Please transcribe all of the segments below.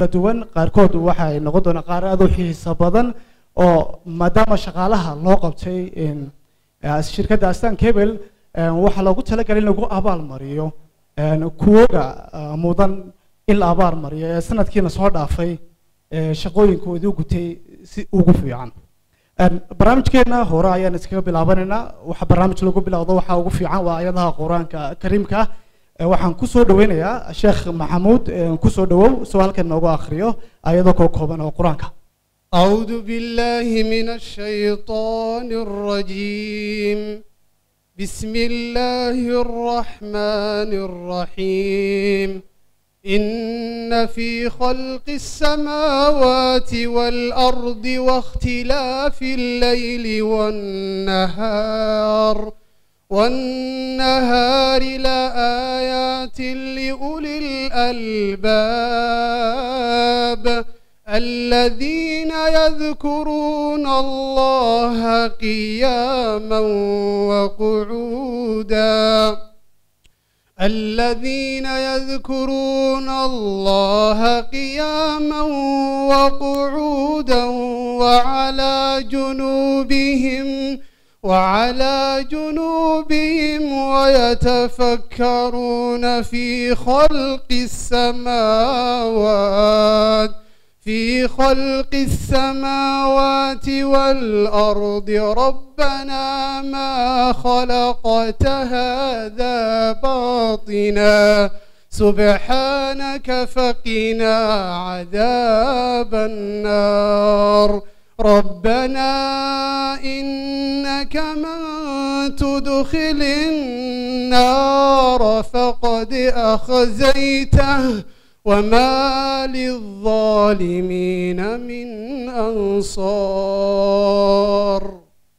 kala duwan qaarkood waxay noqon doonaan qaar aad u xiiso badan oo maadaama shaqaalaha loo qabtay in, eh, shirkadda astan cable eh, waxaa loogu talagalay in lagu abaal mariyo een, kuwoga ah, mudan in la abaal mariyo ee sanadkiina soo dhaafay ee shaqooyinkoodii u gutay si ugu fiican Een, barnaamijkeena hore ayaan iskaga bilaabanaynaa waxa barnaamij lagu bilowdo waxaa ugu fiican waa ayadaha qur-aanka kariimka ah Ee, waxaan kusoo dhaweynayaa sheekh maxamuud ee, kusoo dhawow soo halkan noogu akhriyo ayadoo koo kooban oo qur-aanka أعوذ بالله من الشيطان الرجيم بسم الله الرحمن الرحيم إن في خلق السماوات والأرض واختلاف الليل والنهار والنهار لآيات لأولي الألباب الذين يذكرون الله قياما وقعودا الذين يذكرون الله قياما وقعودا وعلى جنوبهم وعلى جنوبهم ويتفكرون في خلق السماوات في خلق السماوات والأرض ربنا ما خلقت هذا باطنا سبحانك فقنا عذاب النار ربنا إنك من تدخل النار فقد أخزيته وما للظالمين من أنصار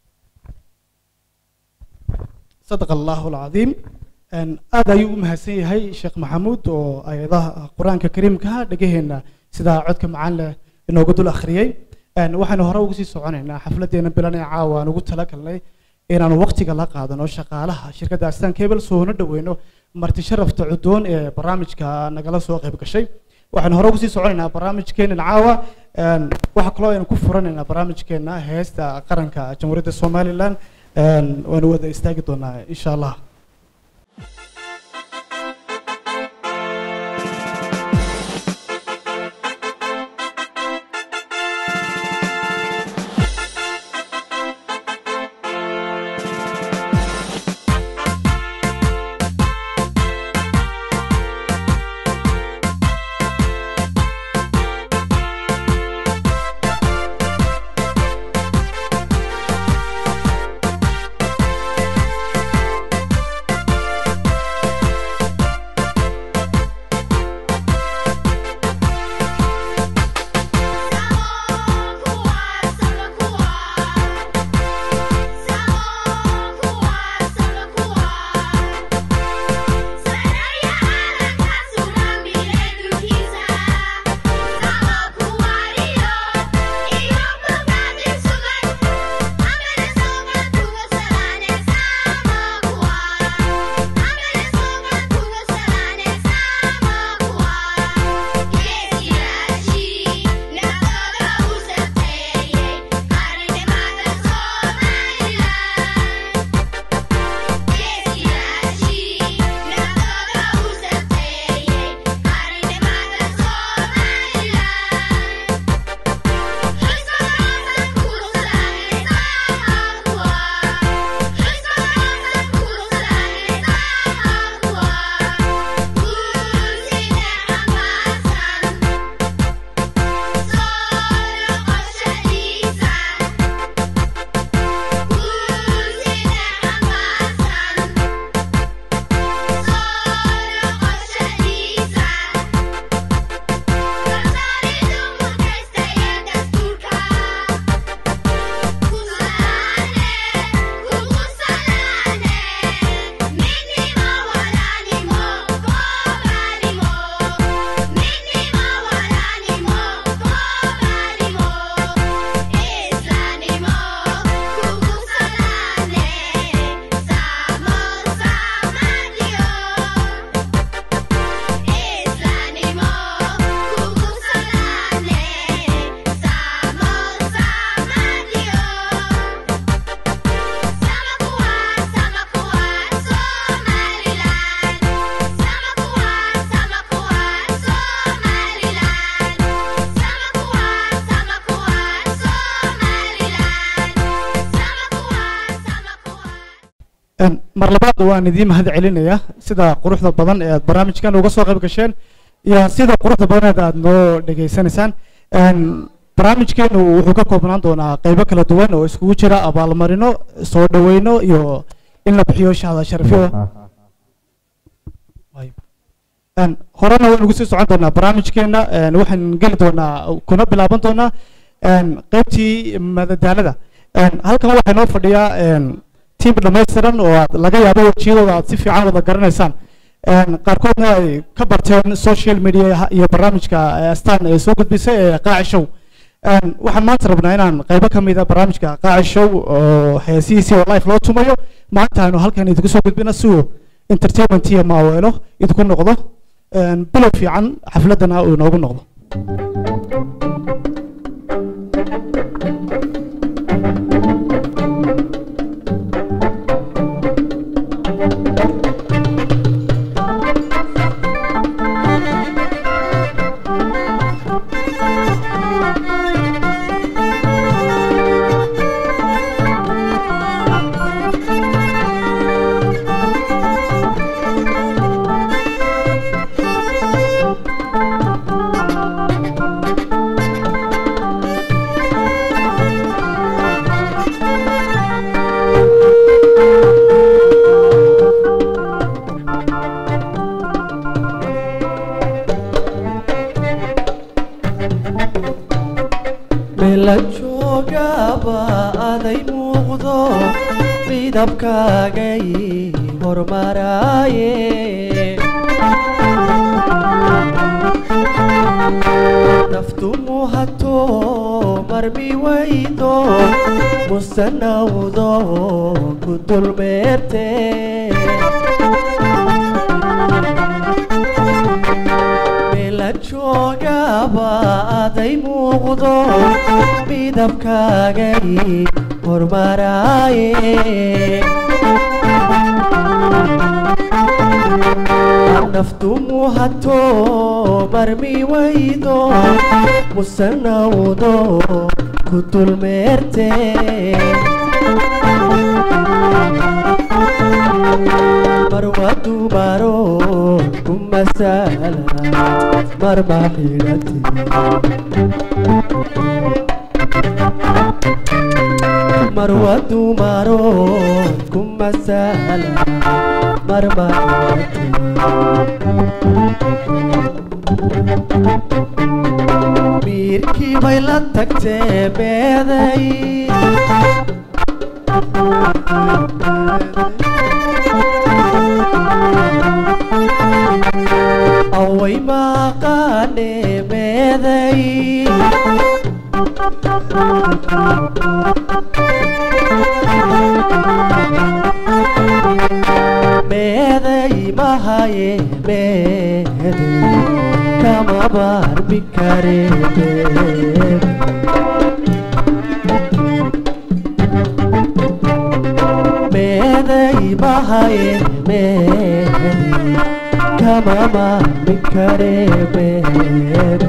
صدق الله العظيم Een, aad ayuu u mahadsan yahay sheekh maxamuud oo ayadaha qur-aanka kariimka ah dhagaheena sidaa codka macaan leh inoogu dul akhriyey Een, waxaanu hore ugu sii soconaynaa xafladeena bilan ee caawa aan ugu talagalnay inaanu waqtiga la qaadano shaqaalaha shirkadda astan cable soona dhaweyno marti sharafta cudoon ee barnaamijka nagala soo qayb gashay waxaanu hore ugu sii soconaynaa barnaamijkeenan caawa Een, waxaa kaloo aynu ku furanaynaa barnaamijkeena heesta qaranka jamhuuriyadda somalilan Een, waanu wada istaagi doonaa insha allah Thank Een, mar labaad waan idiin mahad celinaya sida quruxda badan ee aad barnaamijkan uga soo qayb gasheen iyo sida quruxda badan ee aad noo dhegaysanaysaan Een, barnaamijkeenu wuxuu ka koobnaan doonaa qaybo kala duwan oo iskugu jira abaalmarino soo dhaweyno iyo in la bixiyo shahada sharafyo Een, horena waan ugu sii socon doonaa barnaamijkeena een, waxaan geli doonaa kuna bilaaban doonaa een, qaybtii madadaalada Een, halkan waxaa inoo fadhiyaa een, tiim dhammaystiran oo aad laga yaabo wejiyadooda aad si fiican wada garanaysaan Een, qaarkoodna ay ka barteen social media iyo barnaamijka eh, astaan ee soo gudbisay ee qaaci show Een, waxaan maanta rabnaa inaan qaybo ka mid a barnaamijka qaaci show oo heesihiisii oo live loo tumayo maanta aanu halkan idinku soo gudbina si uu entertainment iyo maaweelo idinku noqdo Een, bilow fiican xafladana uu inoogu noqdo mela joogaba aday muuqdo midabkaagay hormaraaye naftu muhato marmi waydo musanawdo ku dulmeerte mela joogaba aday muuqdo midabkaagay hormaraaye naftu muhato marmi waydo musanawdo ku dulmeerte marwadu maro kumasala marma xidhate marwadu maro kumasala marma xidhate miirkii bay la tagtee meeday away maqaane meeday meeday mahaye meeday kama barbi kare meeday meeday mahaye meeday kama barbi kare meeday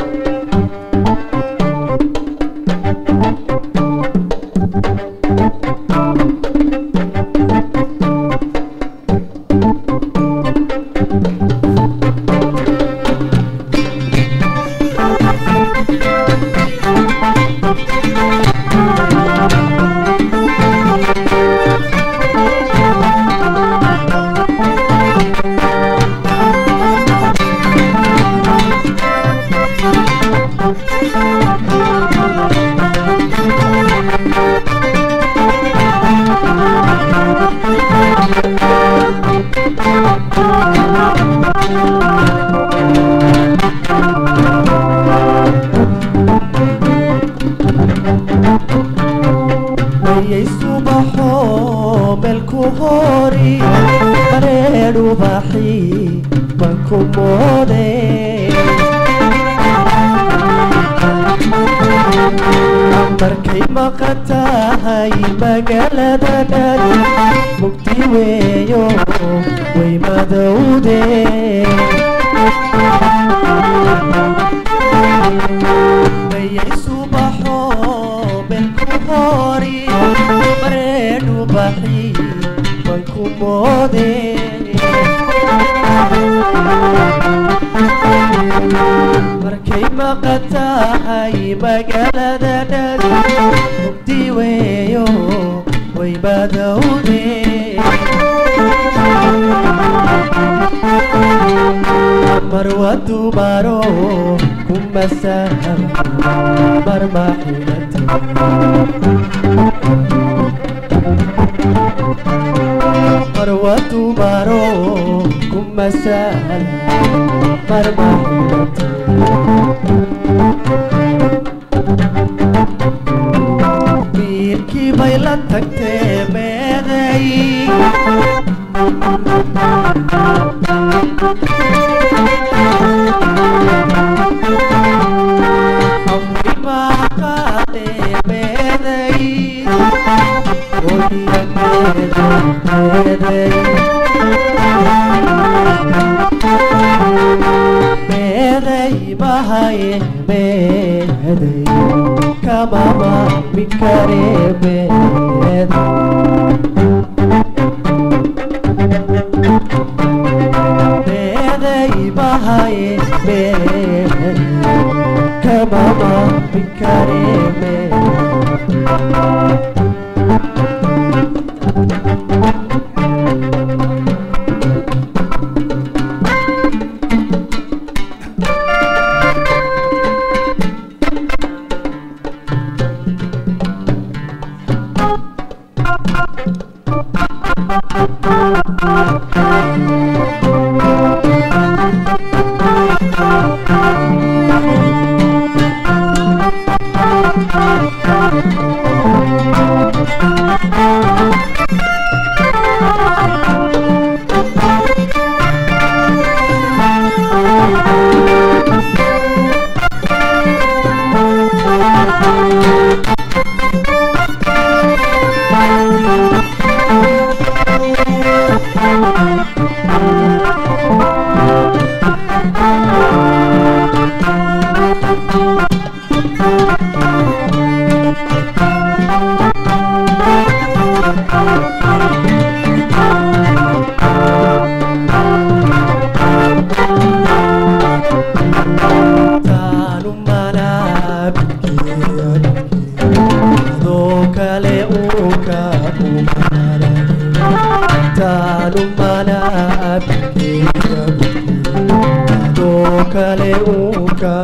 ayay subaxo melku hori bareedhu baxi baan ku moode markay maqan tahay magaalada dhan mugdi weeyo way madowde mayay subaxo melku hori bareedhu baxi baan oode markay maqan tahay magaalada dhan mugdi weeyo way badowde marwa dumaro kuma sahlan marmaxilata marwa dumaro kuma sahlan marmaxilata wiilkii bay la tagtee meeday amri baa qaadee meeday oya meeday meeday bahaye meeday kamama mikare meeday meeday bahaye meeday kamama mikare meeday taanu manabikeya adoo kale uka taanu manabikeya adoo kale uka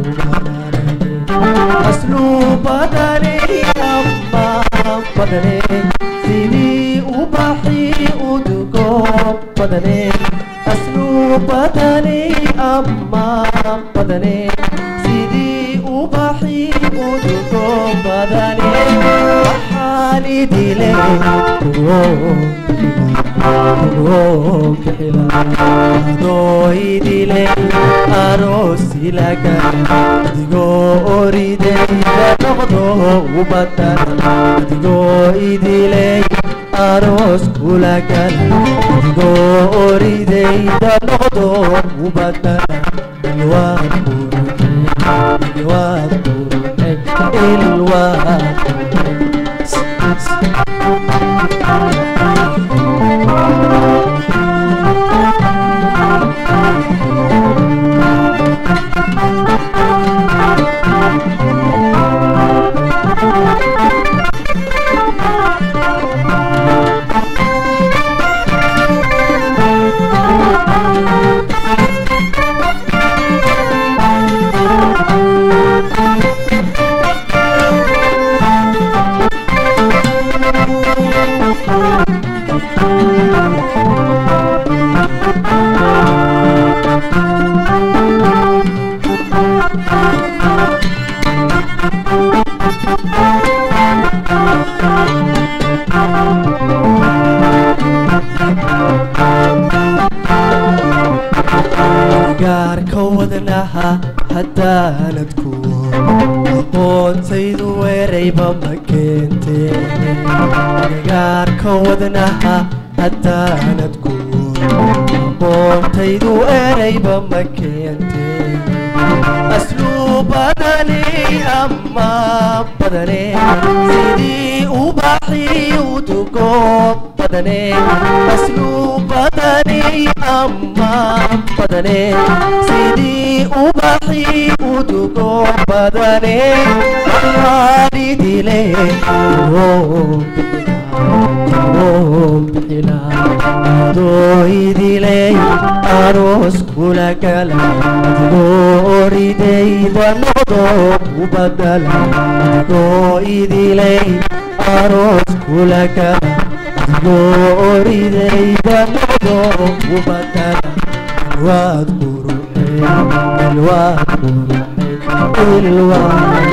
asluu badane amma badane sidii ubaxii udugo badane asluu badane amma badane sidii ubaxii udugo badane waxaan idile adoo idile aroosilaga adigoo oridayda noqdo ubadan adigoo idiley aroos kulagan adigoo oridayda noqdo ubadan ilwaad quruxe ilwaad quruxe ilwaad gaarka wadnaha haddaanad kuwo aqoontaydu weerayba ma keentee gaarka wadnaha haddaanad kuwo aqoontaydu weerayba ma keentee asluubada badane ama badane sidii ubaxii udugo badane aslu badane ama badane sidii ubaxii udugo badane waalidile doidiley aroos kula gala adigoo oridayda noqdo ku badala adigoo idiley aroos kula gala adigoo oridayda noqdo ku badala ilwaad quruxey ilwaad quruxey ilwaad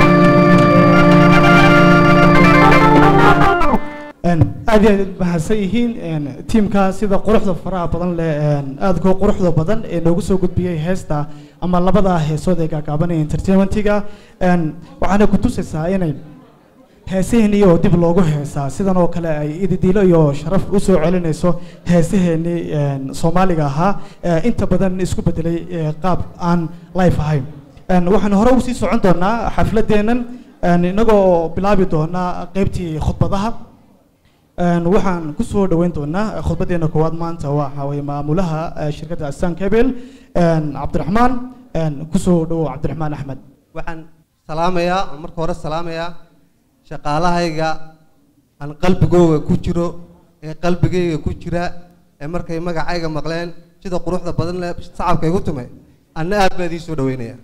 aad iyo aad mahadsan yihiin tiimka sida quruxda faraha badan leh aadkoo quruxda badan ee noogu soo gudbiyey heesta ama labada heesood ee gaagaabanaya entertainmentiga waxaana ku tusaysaa inay heesaheenii oo dib loogu heesaa sidan oo kale ay ididiilo iyo sharaf u soo celinayso heesaheenii soomaaliga ahaa inta badan isku bedelay qaab aan life ahayn waxaan hore ugu sii socon doonaa xafladeennan inagoo bilaabi doonaa qeybtii khudbadaha waxaan ku soo dhoweyn doonaa khudbadeena koowaad maanta waxa weye maamulaha shirkadda astan cable cabdiraxmaan kusoo dhowo cabdiraxmaan axmed waxaan salaamayaa oo marka hore salaamayaa shaqaalahayga aan qalbigooga ku jiro ee qalbigayga ku jira ee markay magacayga maqleen sida quruxda badan leh sacabka igu tumay anna aad baa idii soo dhaweynaya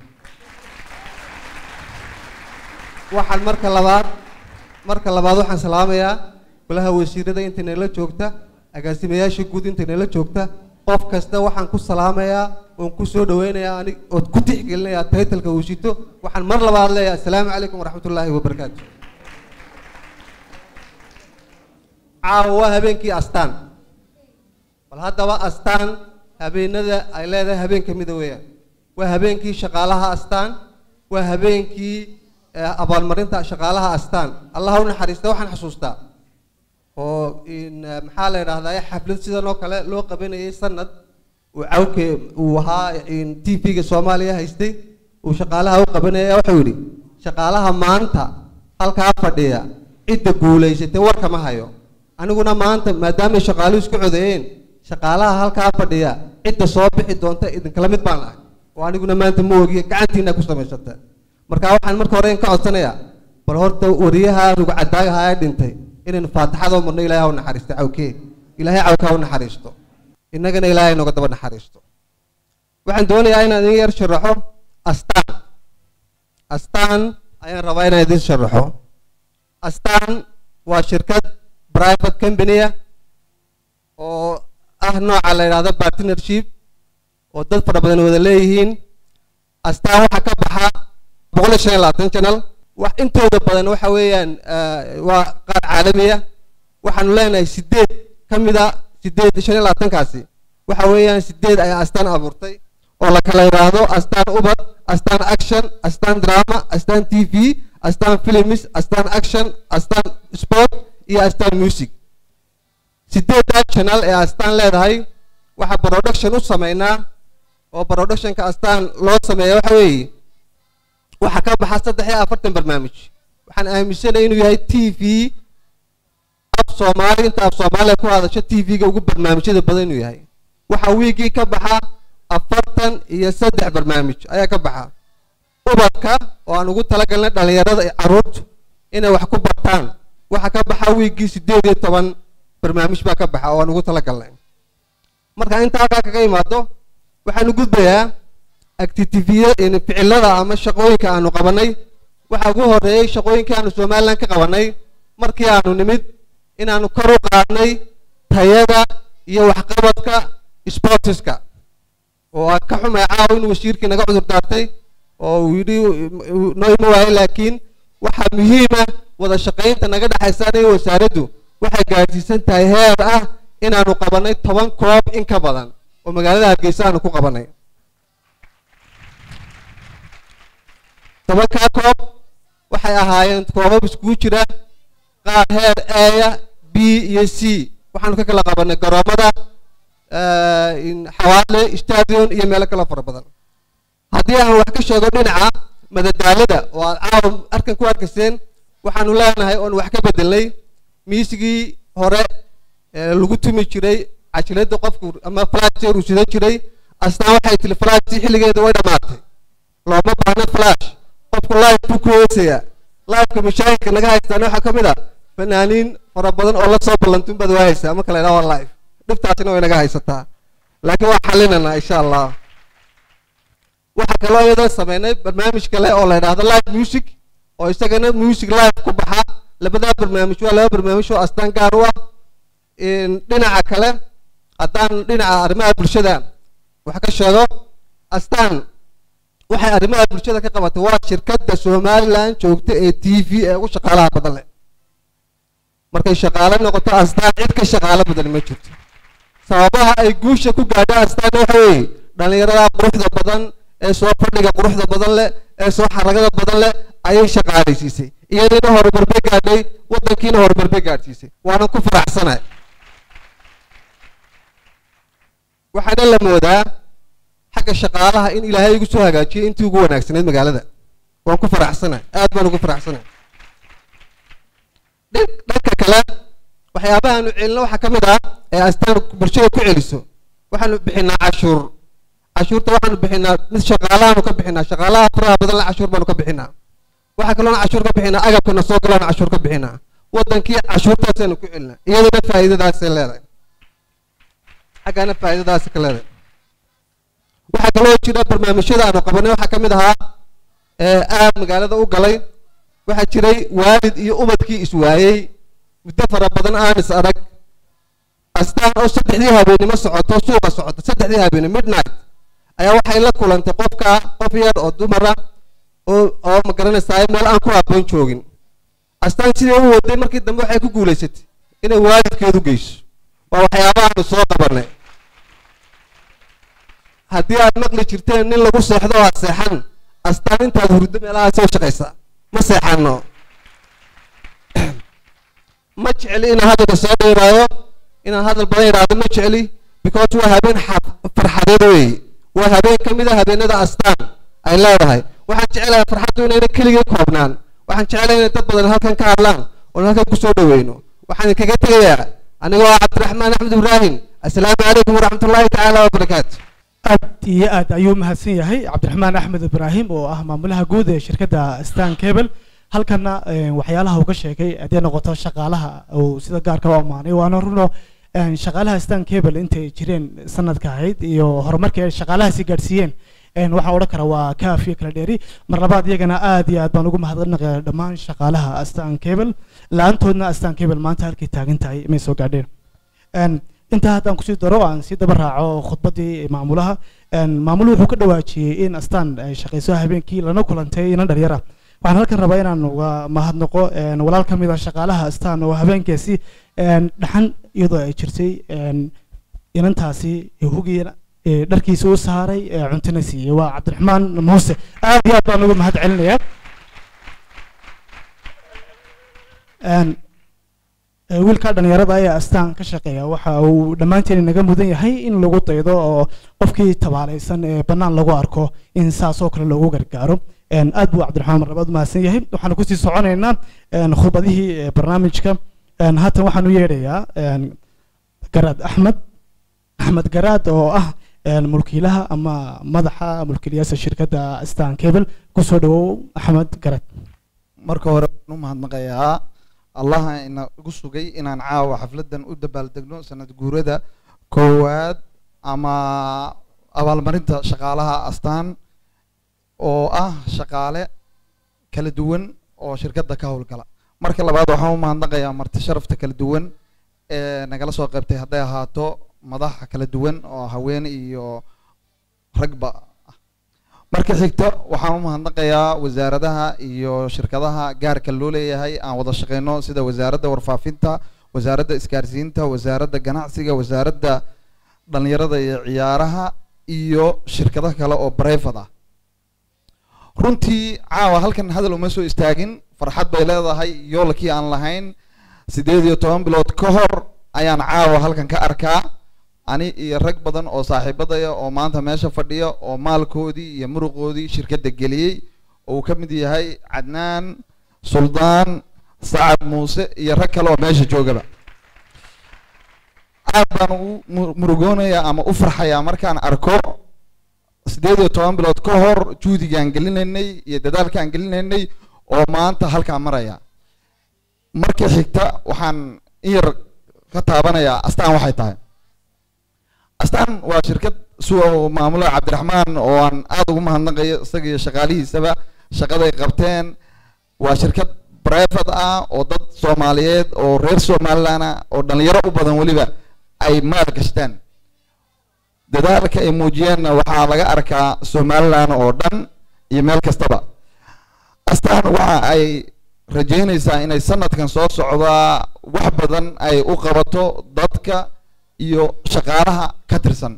waxaan marka labaad marka labaad waxaan salaamayaa golaha wasiirada intay nala joogta agaasimayaasha guud intay nala joogta qof kasta waxaan ku salaamayaa oon ku soo dhaweynayaa anig ood ku tixgelinayaa taytalka uu sito waxaan mar labaad leeyahay assalaamu calaykum waraxmatullaahi wabarakaatu caawa waa habeenkii astaan bal haddaba astaan habeenada ay leedahay habeen ka mida weeyaan waa habeenkii shaqaalaha astaan waa habeenkii abaalmarinta shaqaalaha astaan allah u naxariista waxaan xasuustaa oo maxaa la idhahdaa xaflad sidan oo kale loo qabanayay sanad uu cawke uu ahaa t v-ga soomaaliya haystay uu shaqaalaha u qabanaya wuxuu yidhi shaqaalaha maanta halkaa fadhiya cidda guulaysatay warka ma hayo aniguna maanta maadaamay shaqaaluhu isku codeeyeen shaqaalaha halkaa fadhiya cidda soo bixi doonta idinkala mid baan ahay oo aniguna maanta ma ogiye gacantiina ku samaysata marka waxaan marka hore ka codsanayaa bal horta wariyaha rugcadaagaha ee dhintay inaynu faatixada u marno ilahay ha u naxariisto cawkee ilaahay cawka ha u naxariisto innagana ilaahay nooga daba naxariisto waxaan doonayaa inaan idin yar sharaxo astaan astaan ayaan rabaa inaan idin sharaxo astaan waa shirkad private companya oo ah nooca la yidhahdo partnership oo dad fara badan wada leeyihiin astaan waxaa ka baxa boqol iyo shan iyo labaatan channel wax intooda badan waxa weeyaan waa qaar caalamiya waxaanu leenahay sideed ka mida sideed shan iyo labaatankaasi waxa weeyaan sideed ayaa astaan abuurtay oo la kala yidhaahdo astaan ubad astaan action astaan drama astaan t v astaan films astaan action astaan sport iyo astaan music sideeddaa channel ee astaan leedahay waxaa production u sameynaa oo productionka astaan loo sameeya waxa weeye waxaa ka baxa saddex iyo afartan barnaamij waxaan aaminsanay inuu yahay t v af soomaali inta af soomaaliya ku hadasho t v-ga ugu barnaamijyada badan inuu yahay waxaa wiigii ka baxa afartan iyo saddex barnaamij ayaa ka baxa ubadka oo aan ugu talagalnay dhalinyarada caruurtu inay wax ku bartaan waxaa ka baxa wiigii sideed iyo toban barnaamij baa ka baxa oo aan ugu talagalnay marka inta halkaa kaga imaado waxaanu gudbayaa activityada ficilada ama shaqooyinka aanu qabanay waxaa ugu horeeyey shaqooyinkii aanu somalilan ka qabanay markii aanu nimid inaanu kor u qaadnay tayada iyo waxqabadka sportiska oo aan ka xumay caawa in wasiirkii naga cudur daartay oo uu yidhi noo ima waayo laakiin waxaa muhiima wada shaqaynta naga dhexaysa aniga wasaaraddu waxay gaadhsiisan tahay heer ah inaanu qabanay toban koob in ka badan oo magaalada hargeysa aanu ku qabanay tobankaa koob waxay ahaayeen koobab iskugu jira qaar heer eya b iyo c waxaanu ka kala qabanay garoomada xawaale stadion iyo meelo kale fara badan haddii aan wax ka sheego dhinaca madadaalada oo aad caawa arkan ku arkayseen waxaanu leenahay oon wax ka bedelnay miisigii hore ee lagu tumi jiray cajiladda qofku ama flash uu sidan jiray astaan waxay tiri flashtii xilligeeda way dhammaatay looma baahna flash qofku live buu ku heesayaa liveka mashaahidka naga haystaan waxaa ka mid ah fanaaniin fara badan oo la soo ballantun baad waa haysaa marka la idhaha waa live dhibtaasina way naga haysataa laakiin waa xalinanaa insha allah waxaa kaloo iyadoo sameynay barnaamij kale oo la idhaahdo live music oo isagana music live ku baxa labadaa barnaamij waa laba barnaamij oo astaan gaar u ah dhinaca kale haddaan dhinaca arrimaha bulshada wax ka sheego astaan waxay arrimaha bulshada ka qabatay waa shirkadda somaliland joogta ee t v ee ugu shaqaalaha badan leh markay shaqaale noqoto astaan cid ka shaqaalo badan ma jirto sababaha ay guusha ku gaadho astaan waxa weeye dhallinyarada quruxda badan ee soo fadhiga quruxda badan leh ee soo xaragada badan leh ayay shaqaalaysiisay iyadiina horumar bay gaadhay waddankiina horumar bay gaadhsiisay waanan ku faraxsanahay waxaana la moodaa xagga shaqaalaha in ilaahay igu soo hagaajiyay intii ugu wanaagsanayd magaalada waan ku faraxsanahay aad baan ugu faraxsanahay dhanka kale waxyaabahaanu celino waxaa ka mid ah ee astaan bulshada ku celiso waxaanu bixinaa cashuur cashuurta waxaanu bixinaa mid shaqaalahaanu ka bixinaa shaqaalaha faraha badan la cashuur baanu ka bixinaa waxaa kaloona cashuur ka bixinaa agabkana soo galaanu cashuur ka bixinaa waddankii cashuurtaasaanu ku celinaa iyaduna faa'iidadaasay leedahay xaggana faa'iidadaasi ka leedahay waxaa kaloo jira barnaamijyada aanu qabanay waxaa ka mid ahaa ee aad magaalada u galay waxaa jiray waalid iyo ubadkii iswaayey muddo fara badan aan is arag astaan oo saddexdii habeenimo socoto suuqa socoto saddexdii habeene midnight ayaa waxay la kulantay qofka qof yar oo dumara oo oo ma garanaysaa meel aan ku habboon joogin astaan sidii u waday markii dambe waxay ku guulaysatay inay waalidkeedu geyso waa waxyaabahaanu soo qabanay haddii aad maqli jirteen nin lagu seexdo aad seexan astaan intaad hurdo meelahaa soo shaqaysa ma seexano ma jecli inaan hadalka soo dheeraayo inaan hadal badan idhaahdo ma jecli because waa habeen farxadeed weeye waa habeen ka mid a habeenada astaan ay leedahay waxaan jecelahay farxaddu inayna keligay koobnaan waxaan jecelahay inay dad badan halkan ka hadlaan oon halkan kusoo dhaweyno waxaan kaga tegayaa anigoo ah cabdiraxmaan axmed ibraahim assalaamu calaykum waraxmat ullaahi tacaala wabarakaatu aad iyo aad ayuu mahadsan yahay cabdiraxmaan axmed ibraahim oo ah maamulaha guud ee shirkadda stan cable halkana waxyaalaha uga sheegay haddii noqoto shaqaalaha uu sida gaarka u ammaanay waana runo shaqaalaha stan cable intay jireen sanadka ahayd iyo horumarkii ay shaqaalahaasi gaadhsiiyeen waxaan odhan karaa waa kaaf iyo kala dheeri mar labaad iyagana aad iyo aad baan ugu mahadnaqaya dhammaan shaqaalaha astan cable la-aantoodna astan cable maanta halkay taagan tahay may soo gaadheen intaa haddaan kusii daro aan sii daba raaco khudbaddii maamulaha maamuluhu wuxuu ka dhawaajiyey in astaan ay shaqayso habeenkii lana kulantay inan dhalinyara waxaan halkan rabaa inaan uga mahadnaqo walaal ka mid a shaqaalaha astaan oo habeenkaasi dhaxan iyadoo ay jirtay inantaasi hugii dharkiisa u saaray cuntina siiyey waa cabdiraxmaan muuse aad iyo aad baan uga mahad celinayaa wiilka dhalinyarada ayaa astaan ka shaqeeya waxa uu dhammaanteen inaga mudan yahay in lagu daydo oo qofkii tabaalaysan ee bannaan lagu arko in saasoo kale loogu gargaaro aad buu cabdiraxmaan marlabaad umahadsan yahay waxaanu kusii soconaynaa khudbadihii barnaamijka haatan waxaan u yeedhayaa garaad axmed axmed garaad oo ah mulkiilaha ama madaxa mulkiilayaasha shirkadda stan cable kusoo dhawow axmed garaad marka hore waan u mahadnaqayaa allaha ina igu sugay inaan caawa xafladan u dabaaldegno sanad guurada koowaad ama abaalmarinta shaqaalaha astaan oo ah shaqaale kala duwan oo shirkadda ka howlgala marka labaad waxaan u mahadnaqayaa marti sharafta kala duwan ee nagala soo qaybtay hadday ahaato madaxa kala duwan oo haween iyo ragba ah marka xigta waxaan u mahadnaqayaa wasaaradaha iyo shirkadaha gaarka loo leeyahay aan wada shaqeyno sida wasaaradda warfaafinta wasaaradda isgaarsiinta wasaaradda ganacsiga wasaaradda dhalinyarada iyo ciyaaraha iyo shirkado kale oo brivate ah runtii caawa halkan hadal uma soo istaagin farxad bay leedahay yoolkii aan lahayn siddeed iyo toban bilood ka hor ayaan caawa halkan ka arkaa ani iyo rag badan oo saaxiibadaya oo maanta meesha fadhiya oo maalkoodii iyo muruqoodii shirkadda geliyey oo uu ka mid yahay cadnaan suldaan sacad muuse iyo rag kale oo meesha joogaba aad baan ugu mu- murugoonayaa ama u farxayaa markaan arko siddeed iyo toban bilood ka hor juhdigaan gelinaynay iyo dadaalkaan gelinaynay oo maanta halkaa maraya marka xigta waxaan in yar ka taabanayaa astaan waxay tahay astaan waa shirkad suwa maamula cabdiraxmaan oo aan aada ugu mahadnaqayo isaga iyo shaqaalihiisaba shaqaday qabteen waa shirkad brevet ah oo dad soomaaliyeed oo reer somaliland ah oo dhalinyaro u badan weliba ay maal gashteen dadaalka ay muujiyeenna waxaa laga arkaa somaliland oo dhan iyo meel kastaba astaan waxa ay rajeynaysaa inay sanadkan soo socdaa wax badan ay u qabato dadka iyo shaqaalaha ka tirsan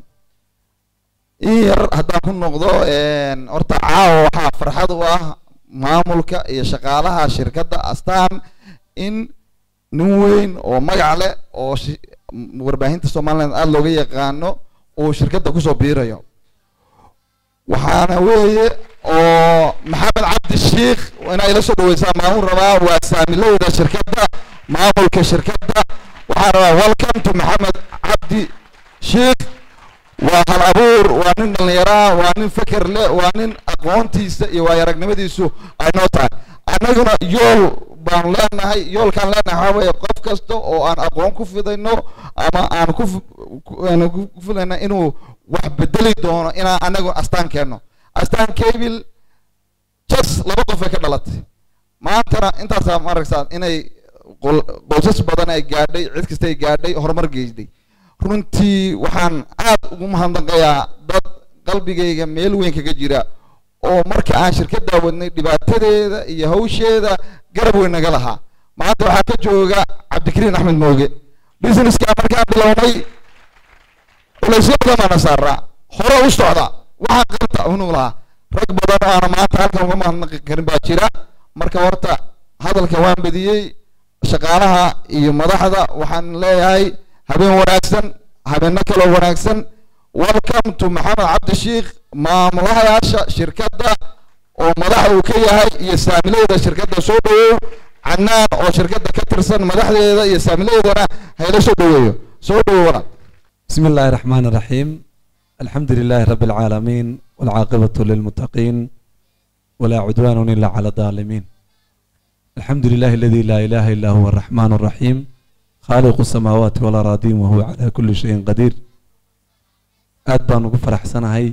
in yar haddaan ku noqdo een, horta caawa waxaa farxad u ah maamulka iyo shaqaalaha shirkadda astaan in nin weyn oo magac leh oo shi- m- warbaahinta somaliland aada looga yaqaano uu shirkadda kusoo biirayo waxaana weeye oo maxamed cabdi shiikh inay la soo dhaweysaa maamul rabaa waa saamilowda shirkadda maamulka shirkadda waxaan rabaa welcome to maxamed cabdi shiikh waa hal abuur waa nin dhallinyaraa waa nin feker leh waa nin aqoontiisa iyo waayaragnimadiisu ay noo tahay annaguna yool baan leenahay yoolkaan leenahay waxaa weeye qof kasta oo aan aqoon ku fidayno ama aan ku fi- ku- aan ku ku filayna inuu wax bedeli doono inaan anagu astaan keenno astaan cable jas laba qof ay ka dhalatay maantana intaasaa ma aragtaa inay qol- qoysas badan ay gaadhay cid kasta ay gaadhay horumar geysday runtii waxaan aad ugu mahadnaqayaa dad qalbigayga meel weyn kaga jira oo marka aan shirkaddaa wadnay dhibaatadeeda iyo hawsheeda garab weyn naga lahaa maanta waxaa ka jooga cabdikariin axmed mooge businesska markaan bilownay culaysyadana saaraa hore u socda waxaa qabta unug lahaa rag badan oo aana maanta halkan uga mahadnaqi karin baa jira marka horta hadalka waan badiyey shaqaalaha iyo madaxda waxaan leeyahay habeen wanaagsan habeeno kaloo wanaagsan welcome to maxamed cabdi shiikh maamulahayaasha shirkadda oo madaxa uu ka yahay iyo saamileyda shirkadda soo dhawow canaan oo shirkadda ka tirsan madaxdeeda iyo saamileydana hayla soo dhaweeyo soo dhawow walaal بسم الله الرحمن الرحيم الحمد لله رب العالمين والعاقبة للمتقين ولا عدوان إلا على الظالمين الحمد لله الذي لا إله إلا هو الرحمن الرحيم خالق السماوات والأراضين وهو على كل شيء قدير أدبان وفرح سنة هاي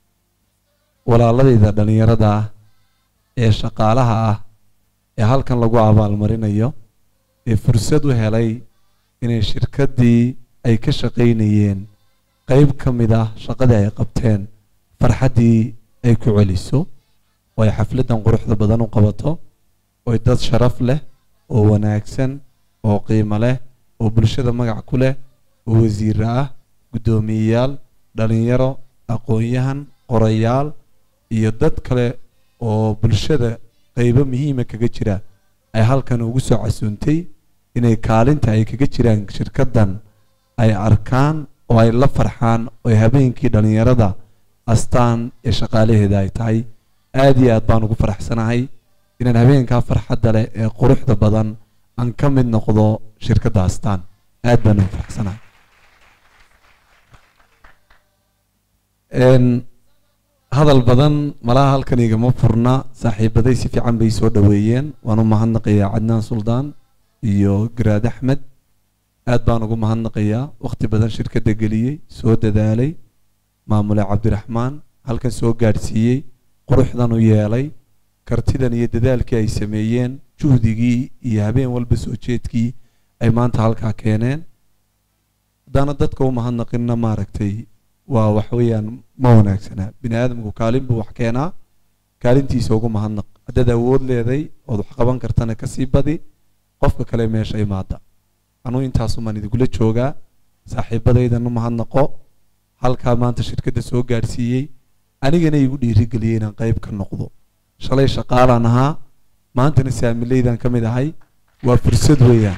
ولا الله إذا دني ردا إيه شقالها إيه هل كان لقوا عبال مرينيو إيه فرصدو هلاي إن الشركة دي ay ka shaqaynayeen qayb ka mid ah shaqadii ay qabteen farxaddii ay ku celiso oo ay xafladdan quruxda badan u qabato oo ay dad sharaf leh oo wanaagsan oo qiimo leh oo bulshada magac ku leh oo wasiiro ah guddoomiyeyaal dhalinyaro aqoon-yahan qorayaal iyo dad kale oo bulshada qaybo muhiima kaga jira ay halkan ugu soo casuuntay inay kaalinta ay kaga jiraan shirkaddan ay arkaan oo ay la farxaan oo ay habeenkii dhallinyarada astaan ee shaqaalaheeda ay tahay aad iyo aad baan ugu faraxsanahay inaan habeenkaa farxadda leh ee quruxda badan aan ka mid noqdo shirkadda astaan aad baan ugu faraxsanahay Een, hadal badan malaha halkan igama furna saaxiibaday si fiican bay soo dhaweeyeen waan u mahadnaqayaa cadnaan suldaan iyo garaad axmed aad baan ugu mahadnaqayaa waqti badan shirkadda geliyey soo dadaalay maamule cabdiraxmaan halkan soo gaadhsiiyey quruxdan u yeelay kartidan iyo dadaalkii ay sameeyeen juhdigii iyo habeen walba soo jeedkii ay maanta halkaa keeneen haddaana dadka u mahadnaqinna maaragtay waa wax weeyaan ma wanaagsana bini aadamku kaalin buu wax keenaa kaalintiisa ugu mahadnaq haddaad awood leeday ood wax qaban kartana kasii badi qofka kale meesha imaada anuu intaasumaan idinkula joogaa saaxiibadaydan u mahadnaqo halkaa maanta shirkadda soo gaadhsiiyey anigana igu dhiirigeliyey inaan qayb ka noqdo shalay shaqaalaan ahaa maantana saamileydan ka mid ahay waa fursad weeyaan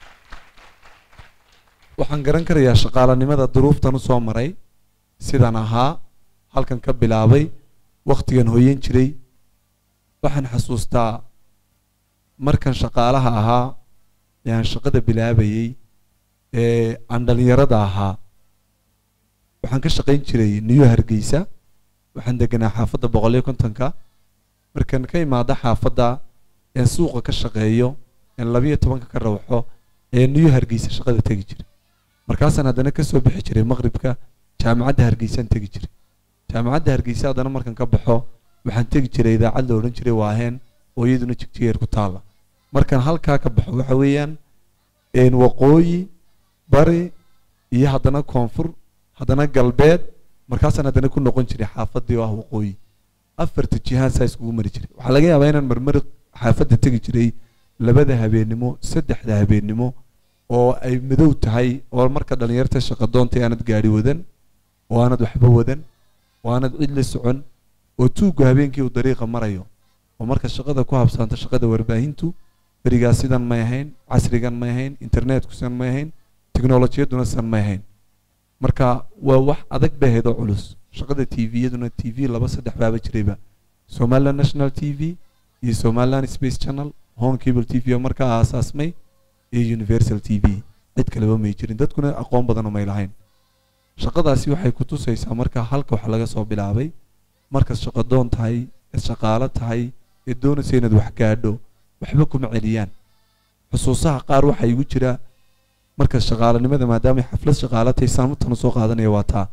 waxaan garan karayaa shaqaalanimada duruuftan u soo maray sidaan ahaa halkan ka bilaabay wakhtigan hoyan jiray waxaan xasuustaa markan shaqaalaha ahaa ee aan shaqada bilaabayey ee aan dhalinyarada ahaa waxaan ka shaqayn jiray new hargeysa waxaan deganaa xaafadda boqol iyo kontonka markaan ka imaado xaafadda ee suuqa ka shaqeeyo ee labiyo tobanka ka rawxo ee new hargeysa shaqada tegi jiray markaasaan haddana kasoo bixi jiray maqribka jaamacadda hargeysaan tegi jiray jaamacadda hargeysa haddana markaan ka baxo waxaan tegi jiray idaacad la odhan jiray waaheen oo iyaduna jigjigeer ku taalla markaan halkaa ka baxo waxa weeyaan een waqooyi bari iyo haddana koonfur haddana galbeed markaasaan haddana ku noqon jiray xaafadii oo ah waqooyi afarta jihaan saa iskugu mari jiray waxaa laga yaabaa inaan marmar xaafadda tegi jiray labada habeennimo saddexda habeennimo oo ay madow tahay oo marka dhalinyarta shaqo doontay aanad gaari wadan oo aanad waxba wadan oo aanad cid la socon oo tuuggu habeenkii uu dariiqa marayo oo marka shaqada ku habsaanta shaqada warbaahintu berigaas sidan may ahayn casrigan may ahayn internetku sidan may ahayn teknolojiyaduna sidan may ahayn marka waa wax adag bay ahayd oo culus shaqada t v-yaduna t v laba saddex baaba jirayba somaliland national t v iyo somaliland space channel home cable t v oo markaa aasaasmay iyo universal t v cid kaleba may jirin dadkuna aqoon badanoo may lahayn shaqadaasi waxay ku tusaysaa marka halka wax laga soo bilaabay markaad shaqo doon tahay eed shaqaalo tahay eed doonaysa inaad wax gaadho waxba kuma celiyaan xusuusaha qaar waxaa igu jira marka shaqaalanimada maadaamay xaflad shaqaalo tahay saamutana soo qaadanaya waa taa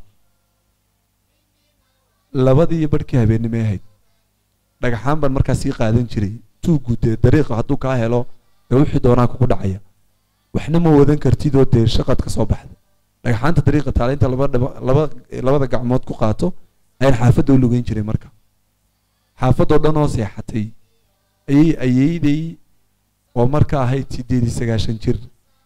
labadii iyo barhkii habeennimay ahayd dhagaxaan baan markaa sii qaadan jiray tuuggu dee dariiqa hadduu kaa helo dee wixii doonaa kugu dhacaya waxna ma wadan kartid oo dee shaqaad ka soo baxda dhagaxaanta dariiqa taale inta laba dhaba- laba labada gacmood ku qaato ayaan xaafadda u lugeyn jiray marka xaafadoo dhan oo seexatay ayay ayeydey oo marka ahayd sideed iyo sagaashan jir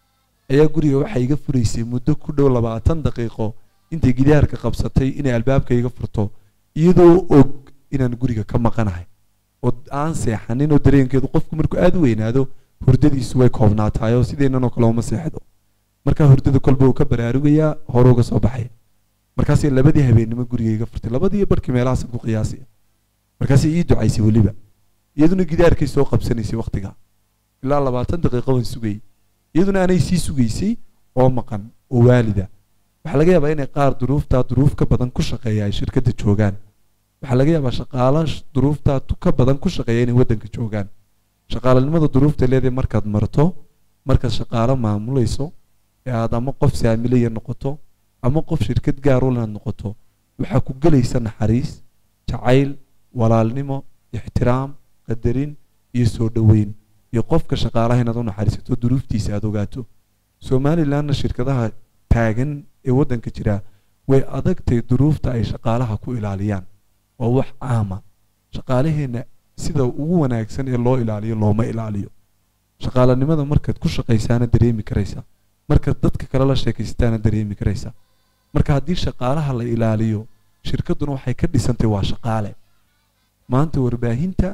ayaa guriga waxay iga furaysay muddo ku dhow labaatan daqiiqo intay gidaarka qabsatay inay albaabka iga furto iyadoo og inaan guriga ka maqanahay oo aan seexanin oo dareenkeedu qofku markuu aada u weynaado hurdadiisu way koobnaatahay oo sideenan oo kale uma seexdo markaa hurdada kolba uu ka baraarugayaa hore uga soo baxaya markaasay labadii habeennimo guriga iga furtay labadii barkii meelahaasan ku qiyaasaya markaasay ii ducaysay weliba iyaduna gidaarkay soo qabsanaysay waqtiga ilaa labaatan daqiiqo waan sugayay iyaduna anay sii sugaysay oo maqan oo waalida waxaa laga yaabaa inay qaar duruuftaa duruuf ka badan ku shaqeeya ay shirkadda joogaan waxaa laga yaabaa shaqaala sh- duruuftaa tu- ka badan ku shaqeeya inay waddanka joogaan shaqaalanimada duruufta leedahay markaad marto markaad shaqaalo maamulayso ee aad ama qof saamilaya noqoto ama qof shirkad gaar u inaad noqoto waxaa ku gelaysa naxariis jacayl walaalnimo ixtiraam qadarin iyo soo dhoweyn iyo qofka shaqaalaha inaad u naxariisato duruuftiisa aad ogaato somalilandna shirkadaha taagan ee waddanka jira way adagtay duruufta ay shaqaalaha ku ilaaliyaan waa wax caama shaqaalaheenna sida ugu wanaagsan ee loo ilaaliyo looma ilaaliyo shaqaalanimada markaad ku shaqaysaana dareemi karaysa markaad dadka kale la sheekaystaana dareemi karaysa marka haddii shaqaalaha la ilaaliyo shirkadduna waxay ka dhisantay waa shaqaale maanta warbaahinta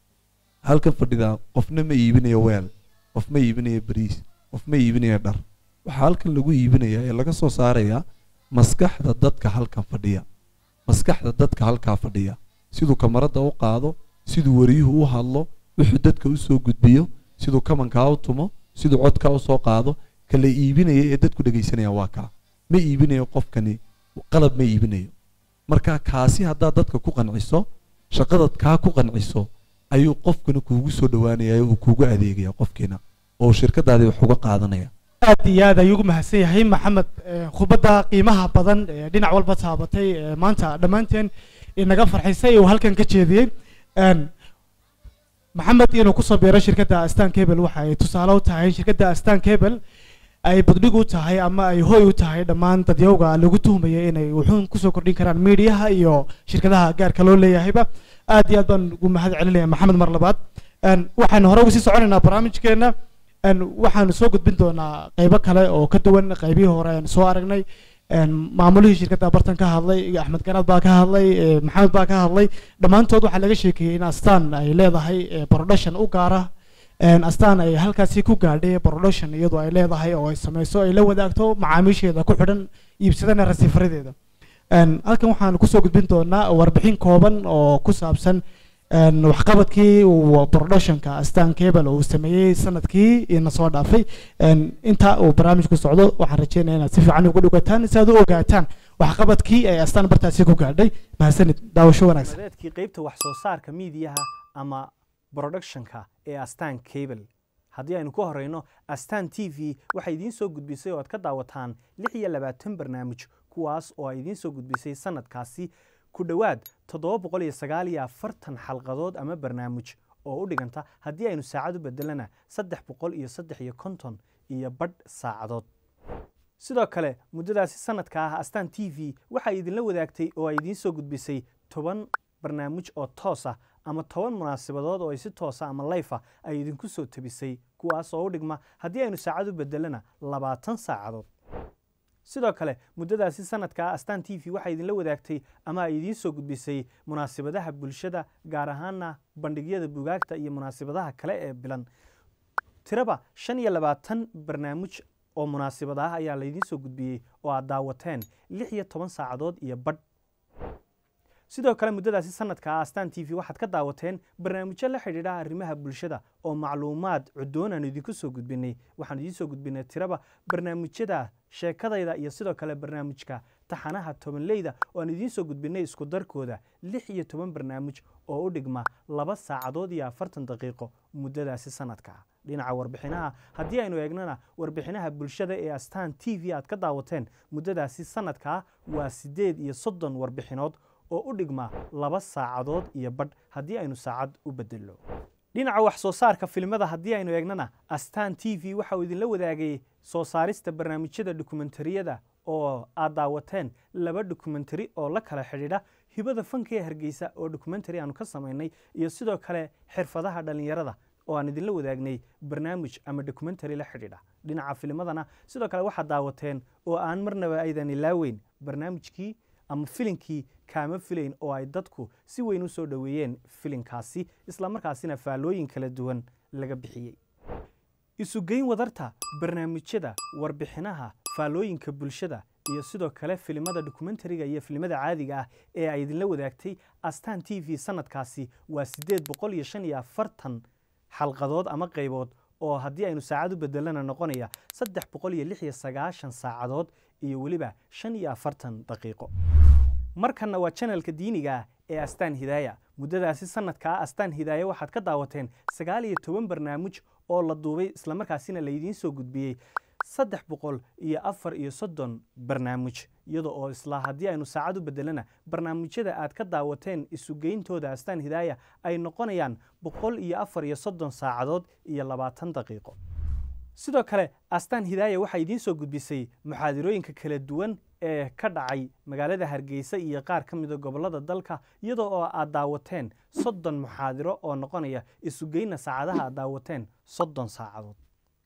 halka fadhida qofna ma iibinayo weel qof ma iibinayo bariis qof ma iibinayo dhar waxaa halkan lagu iibinaya ee laga soo saarayaa maskaxda dadka halkan fadhiya maskaxda dadka halkaa fadhiya siduu kamarada u qaado siduu wariyuhu u hadlo wuxuu dadka u soo gudbiyo siduu kamankaa u tumo siduu codkaa u soo qaado kala iibinaya ee dadku dhegaysanaya waa kaa ma iibinayo qofkani qalab ma iibinayo marka kaasi haddaad dadka ku qanciso shaqadaad kaa ku qanciso ayuu qofkana kuugu soo dhawaanaya uu kuugu adeegaya qofkiina oo shirkadaadii wax uga qaadanaya aad iyo aad ayuu ugu mahadsan yahay maxamed eh, khudbadda qiimaha badan ee dhinac walba taabatay ee maanta dhammaanteen inaga farxisay uu halkan ka jeediyey Een, maxamed inuu kusoo biiro shirkadda astan cable waxa ay tusaale u tahay shirkadda astan cable ay badhig u tahay ama ay hoy u tahay dhammaan dadyowga lagu tuhmaya inay wuxuun kusoo kordhin karaan miidiyaha iyo shirkadaha gaarka loo leeyahayba aad iyo aad baan ugu mahad celinaya maxamed mar labaad Een, waxaan hore uga sii soconaynaa barnaamijkeena Een, waxaanu soo gudbin doonaa qaybo kale oo ka duwan qaybihii hore aan soo aragnay Een, maamulihii shirkadda bartan ka hadlay iyo axmed garaad baa ka hadlay ee, maxamed baa ka hadlay dhammaantood waxaa laga sheekeeyey in astaan ay leedahay ee, production u gaara Een, astaan ay halkaasi ku gaadhay production iyadoo ay leedahay oo ay sameyso ay la wadaagto macaamiisheeda ku xidhan iibsadana rasiifaradeeda Een, halkan waxaan kusoo gudbin doonaa warbixin kooban oo ku saabsan een, waxqabadkii uu productionka astan cable uu sameeyey sanadkii ina soo dhaafay een, inta uu barnaamijku socdo waxaan rajeynaya inaad si fiican ugu dhugataan si aad u ogaataan waxqabadkii ay astaan bartaasi ku gaadhay mahadsanid daawasho wanaagsan madeedkii qaybta wax soo saarka miidiyaha ama productionka ee astaan cable haddii aynu ka horeyno astaan t v waxay idiin soo gudbisay oo aad ka daawataan lix iyo labaatan barnaamij kuwaas oo ay idiin soo gudbisay sanadkaasi ku dhowaad toddoba boqol iyo sagaal iyo afartan xalqadood ama barnaamij oo u dhiganta haddii aynu saacad u bedelana saddex boqol iyo saddex iyo konton iyo badh saacadood sidoo kale muddadaasi sanadka ah astaan t v waxay idinla wadaagtay oo ay idiin soo gudbisay toban barnaamij oo toos ah ama toban munaasabadood oo ay si toosa ama layfa ay idinku soo tabisay kuwaas oo u dhigma haddii aynu saacad u bedelana labaatan saacadood sidoo kale muddadaasi sanadka ah astaan t v waxay idinla wadaagtay ama ay idiin soo gudbisay munaasabadaha bulshada gaar ahaana bandhigyada bugaagta iyo munaasabadaha kale ee bilan tiraba shan iyo labaatan barnaamij oo munaasabad ah ayaa laydiin soo gudbiyey oo aad daawateen lix iyo toban saacadood iyo badh sidoo kale muddadaasi sanadka ah astaan t v waxaad ka daawateen barnaamijyo la xidhiidha arrimaha bulshada oo macluumaad cudoon aan idinku soo gudbinay waxaan idiin soo gudbinay tiraba barnaamijyada sheekadayda iyo sidoo kale barnaamijka taxanaha tobanleyda oo aan idiin soo gudbinay isku darkooda lix iyo toban barnaamij oo u dhigma laba saacadood iyo afartan daqiiqo muddadaasi sanadka ah dhinaca warbixinaha haddii aynu eegnana warbixinaha bulshada ee astaan t v aad ka daawateen muddadaasi sanadkaa waa siddeed iyo soddon warbixinood oo u dhigma laba saacadood iyo badh haddii aynu saacad u bedelno dhinaca wax soo saarka filimada haddii aynu eegnana astaan t v waxa uu idinla wadaagay soo saarista barnaamijyada dokumentariyada oo aad daawateen laba dokumentari oo la kala xidhiidha hibada fanka ee hargeysa oo dokumentari aanu ka samaynay iyo sidoo kale xirfadaha dhallinyarada oo aan idinla wadaagnay barnaamij ama dokumentary la xidhiidha dhinaca filimadana sidoo kale waxaad daawateen oo aan marnaba aydan ilaaweyn barnaamijkii ama filinkii kaama filayn oo ay dadku si weyn u soo dhoweeyeen filinkaasi islamarkaasina faallooyin kala duwan laga bixiyey isugeyn wadarta barnaamijyada warbixinaha faallooyinka bulshada iyo sidoo kale filimada dokumentariga iyo filimada caadiga ah ee ay idinla wadaagtay astaan t v sanadkaasi waa siddeed boqol iyo shan iyo afartan xalqadood ama qaybood oo haddii aynu saacad u bedelana noqonaya saddex boqol iyo lix iyo sagaashan saacadood iyo weliba shan iyo afartan daqiiqo markanna waa janalka diiniga ah ee astaan hidaaya muddadaasi sanadkaa astaan hidaaya waxaad ka daawateen sagaal iyo toban barnaamij oo la duubay islamarkaasina laydiin soo gudbiyey saddex boqol iyo afar iyo soddon barnaamij iyada oo isla haddii aynu saacad u bedelana barnaamijyada aad ka daawateen isugeyntooda astaan hidaaya ay noqonayaan boqol iyo afar iyo soddon saacadood iyo labaatan daqiiqo sidoo kale astaan hidaaya waxay idiin soo gudbisay muxaadirooyinka kala duwan ee ka dhacay magaalada hargeysa iyo qaar ka mida gobollada dalka iyadoo oo aad daawateen soddon muxaadiro oo noqonaya isugeynna saacadaha aad daawateen soddon saacadood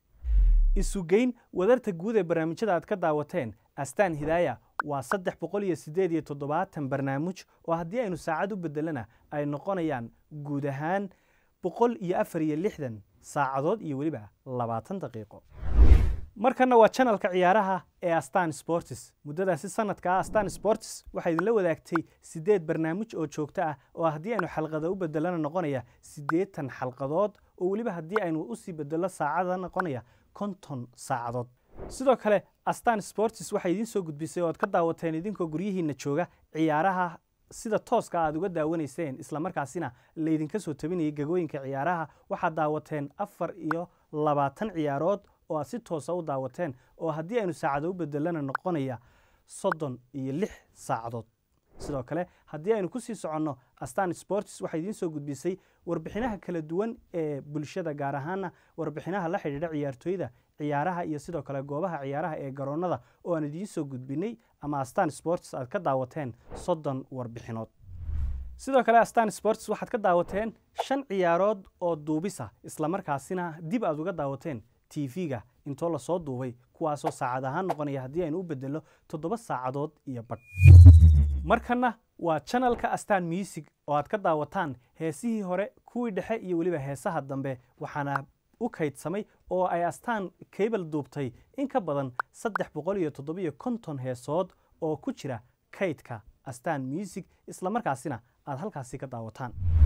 isugeyn wadarta guud ee barnaamijyada aad ka daawateen astaan hidaaya waa saddex boqol iyo siddeed iyo toddobaatan barnaamij oo haddii aynu saacad u bedelana ay noqonayaan guud ahaan boqol iyo afar iyo lixdan saacadood iyo weliba labaatan daqiiqo markanna waa janalka ciyaaraha ee astan sports muddadaasi sanadka ah astan sports waxaa idinla wadaagtay siddeed barnaamij oo joogto ah oo haddii aynu xalqada u bedelana noqonaya siddeetan xalqadood oo weliba haddii aynu usii bedelo saacada noqonaya konton saacadood sidoo kale astan sports waxay idiin soo gudbisay oo aad ka daawateen idinkoo guryihiina jooga ciyaaraha sida tooska aad uga daawanayseen islamarkaasina laydinka soo tabinayay gegooyinka ciyaaraha waxaad daawateen afar iyo labaatan ciyaarood oo aad si toosa u daawateen oo haddii aynu saacado u bedelana noqonaya soddon iyo lix saacadood sidoo kale haddii aynu kusii soconno astan sports waxay idiin soo gudbisay warbixinaha kala duwan ee bulshada gaar ahaana warbixinaha la xidhiidha ciyaartooyda ciyaaraha iyo sidoo kale goobaha ciyaaraha ee garoonnada oo aan idiin soo gudbinay ama astan sports aad ka daawateen soddon warbixinood sidoo kale astan sports waxaad ka daawateen shan ciyaarood oo duubisa islamarkaasina dib aad uga daawateen tv-ga intoo lasoo duubay kuwaasoo saacad ahaan noqonaya haddii aynu u bedelo toddoba saacadood iyo badh markanna waa janalka astan music oo aad ka daawataan heesihii hore kuwii dhexe iyo weliba heesaha dambe waxaana u kaydsamay oo ay astaan cable duubtay in ka badan saddex boqol iyo toddobiyo konton heesood oo ku jira kaydka astan music islamarkaasina aad halkaasi ka daawataan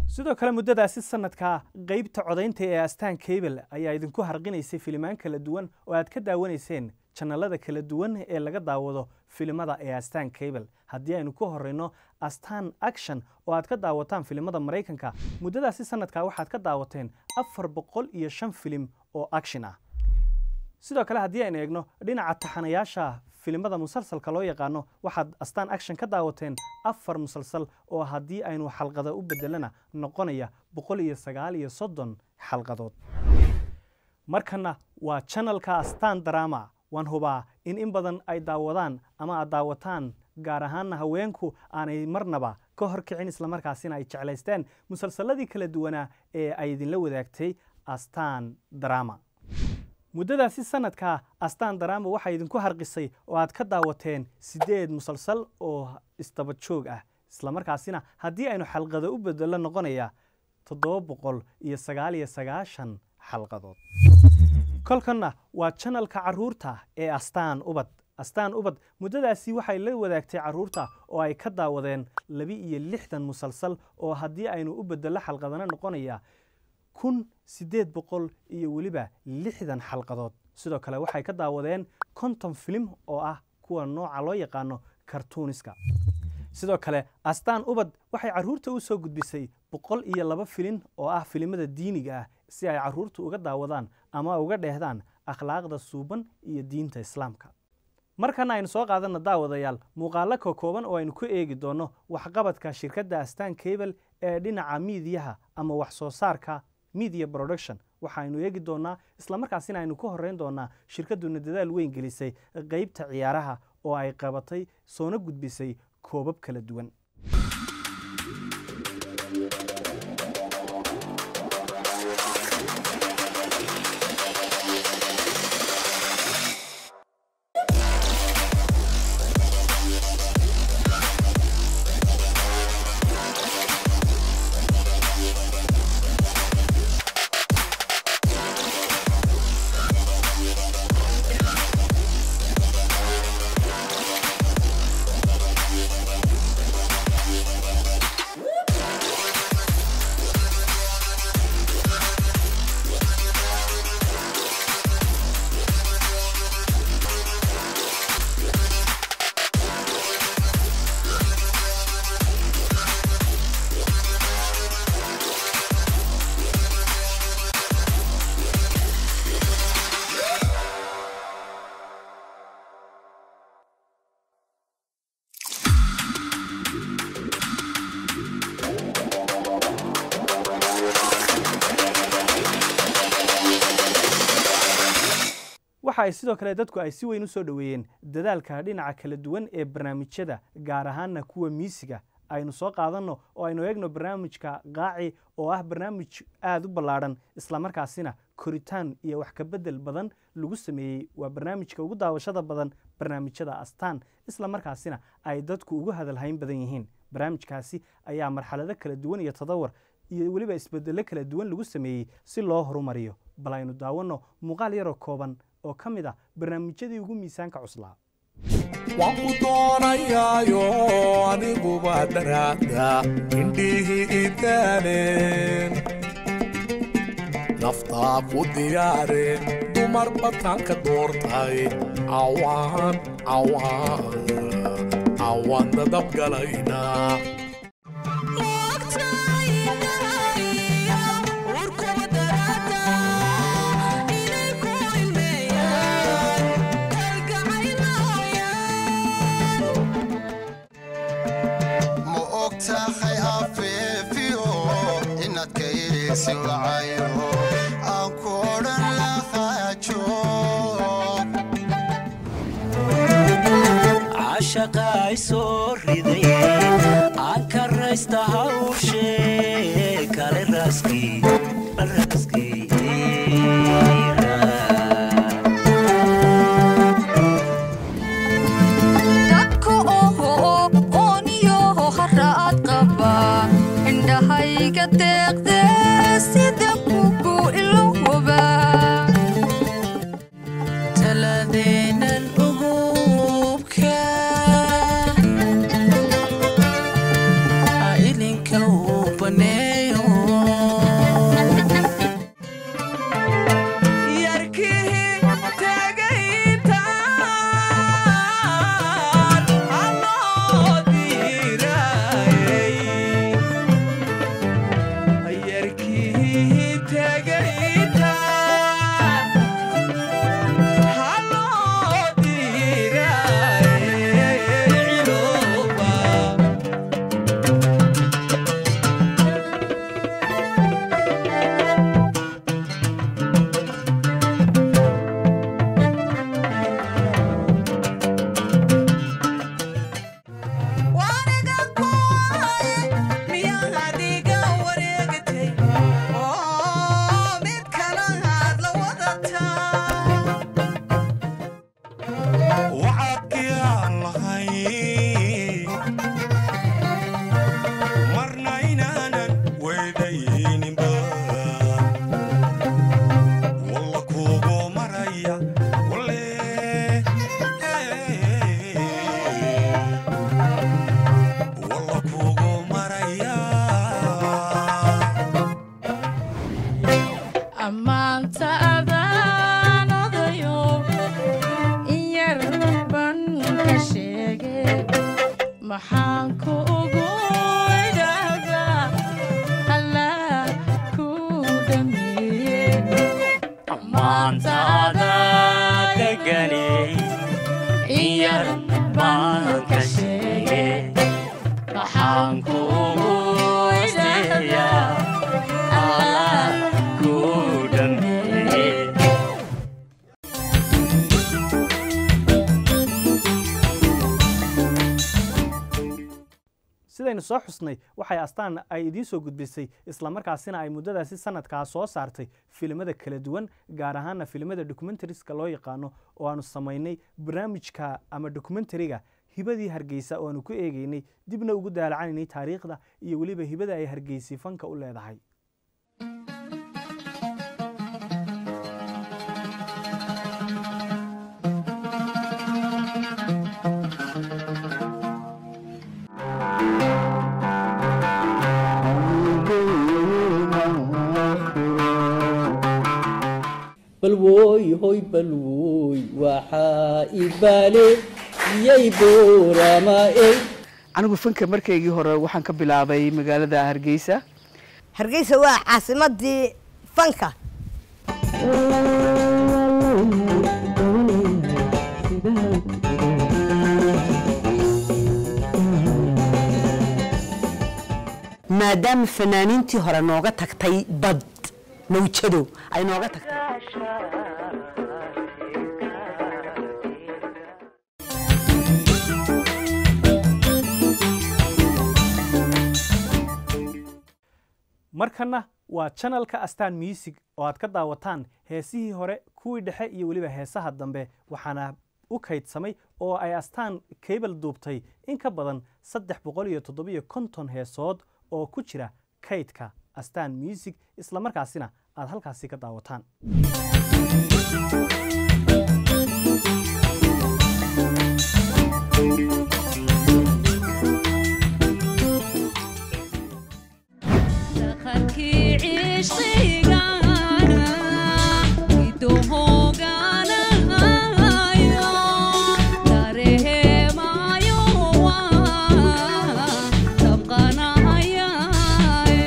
sidoo kale muddadaasi sanadka qeybta codaynta ee astaan cable ayaa idinku harqinaysay filimaan kala duwan oo aad ka daawanayseen janalada kala duwan ee laga daawado filimada ee astaan cable haddii aynu ku horeyno astaan action oo aad ka daawataan filimada maraykanka muddadaasi sanadka waxaad ka daawateen afar boqol iyo shan filim oo action ah sidoo kale haddii aynu eegno dhinaca taxanayaasha filimada musalsalka loo yaqaano waxaad astaan action ka daawateen afar musalsal oo haddii aynu xalqada u bedelana noqonaya boqol iyo sagaal iyo soddon xalqadood markana waa channelka astaan drama waan hubaa in in badan ay daawadaan ama aad daawataan gaar ahaanna haweenku aanay marnaba ka horkicin islamarkaasina ay jeclaysteen musalsaladii kala duwanaa ee ay idinla wadaagtay astaan drama muddadaasi sanadka astaan drama waxaa idinku harqisay oo aad ka daawateen siddeed musalsal oo isdaba joog ah islamarkaasina haddii aynu xalqado u bedelo noqonaya toddoba boqol iyo sagaal iyo sagaashan xalqadood kolkanna waa janalka caruurta ee astaan ubad astaan ubad muddadaasi waxay la wadaagtay caruurta oo ay ka daawadeen laba iyo lixdan musalsal oo haddii aynu u bedelo xalqadana noqonaya kun siddeed boqol iyo weliba lixdan xalqadood sidoo kale waxay ka daawadeen konton filim oo ah kuwa nooca loo yaqaano kartuuniska sidoo kale astaan ubad waxay caruurta u soo gudbisay boqol iyo laba filin oo ah filimada diiniga ah si ay caruurtu uga daawadaan ama uga dheehdaan akhlaaqda suuban iyo diinta islaamka markana aynu soo qaadana daawadayaal muuqaalo ka kooban oo aynu ku eegi doonno waxqabadka shirkadda astaan cable ee dhinaca miidiyaha ama wax soo saarka media production waxaaynu eegi doonaa islamarkaasina aynu ka horeyn doonaa shirkadduna dadaal weyn gelisay qeybta ciyaaraha oo ay qabatay soona gudbisay koobab kala duwan waxa ay sidoo kale dadku ay si weyn u soo dhoweeyeen dadaalka dhinaca kala duwan ee barnaamijyada gaar ahaanna kuwa miisiga aynu soo qaadanno oo aynu eegno barnaamijka qaaci oo ah barnaamij aada u ballaadhan islamarkaasina koritaan iyo wax ka bedel badan lagu sameeyey waa barnaamijka ugu daawashada badan barnaamijyada astaan islamarkaasina ay dadku ugu hadalhayn badan yihiin barnaamijkaasi ayaa marxalado kala duwan iyo tadawar iyo weliba isbedelo kala duwan lagu sameeyey si loo horumariyo bal aynu daawanno muuqaal yaroo kooban oo ka mid ah barnaamijyadii ugu miisaanka cuslaa waan ku doonayaayo aniguba daraada indhihii idaaleen naftaa ku diyaareen dumar bataanka doortay cawaan cawaan cawaan dadabgalayna ma og tahay afeefiyo inaad ka iisi wacayo aan ku odhan lahaajo cashaqa ay soo riday aan ka raysta hawshee kale raaskii raaskii dadka oho ooniyo haraad qaba indhahayga deeqde sida kugu ilowba taladeenan ugubka ilinka uu baneeyo maxaan ku ugu idhaahdaa allah ku dhameeye maantaada deganay in yar baan ka sheege maxaan kuugu isteeyaa allah ku dhameeye sidaynu soo xusnay waxay astaan ay idiin soo gudbisay islamarkaasina ay muddadaasi sanadkaa soo saartay filimada kala duwan gaar ahaana filimada documentariska loo yaqaano oo aanu samaynay barnaamijka ama documentariga hibadii hargeysa oo aanu ku eegeynay dibna ugu daalacanaynay taariikhda iyo weliba hibada ay hargeysi fanka u leedahay balwooy hoy balwooy waxaa ibaale iyay booramaey anigu fanka markaygii hore waxaan ka bilaabay magaalada hargeysa hargeysa waa caasimadii fanka maadaama fanaaniintii hore nooga tagtay bad mawjado ay nooga tagtay markana waa janalka astaan music oo aad ka daawataan heesihii hore kuwii dhexe iyo weliba heesaha dambe waxaana u kaydsamay oo ay astaan kaybal duubtay in ka badan saddex boqol iyo toddobiyo konton heesood oo ku jira kaydka astaan music islamarkaasina aad halkaasi ka daawataan Dhaqankii cishqigana, idohooganayo, dareemayo waa dabqanayaye.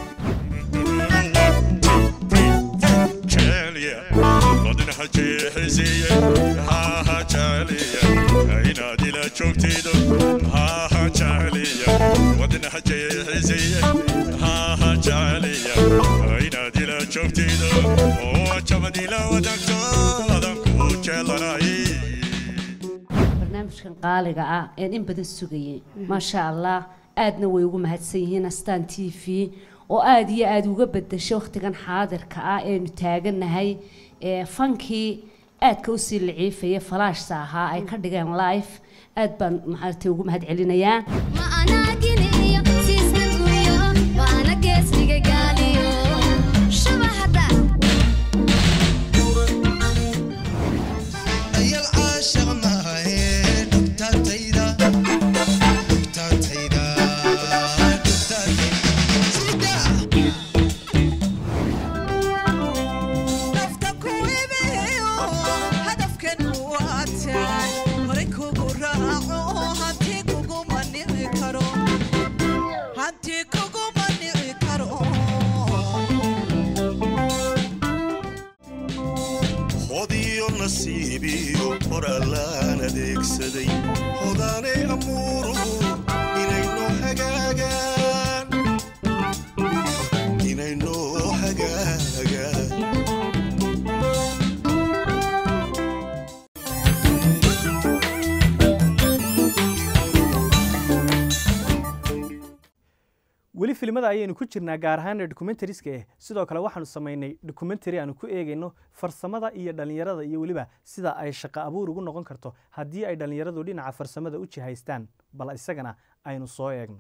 barnaamijkan qaaliga ah een in badan sugayay maasha allah aadna way ugu mahadsan yihiin astaan t v oo aada iyo aada uga bedeshay wakhtigan xaadirka ah eenu taagannahay ee fankii aadka usii laciifaya falaashsa ahaa ay ka dhigeen life aad baan maaragtay ugu mahad celinayaa ayal caashaq maahe dhugtaatayda dhugtaatayda nafta ku iibiyo hadafkan waataan horay kugu raaco hanti kuguma nici karo hanti kuguma nici karo hodiyo nasiibiyo qorallaan adeegsaday hodaanay amuuruhu inaynoo hagaagaan inaynoo hagaagaan weli filimada ayaynu ku jirnaa gaar ahaana documentariska eh sidoo kale waxaanu samaynay documentary aanu ku eegayno farsamada iyo dhallinyarada iyo weliba sida ay shaqo abuur ugu noqon karto haddii ay dhallinyaradu dhinaca farsamada u jihaystaan bal isagana aynu soo eegno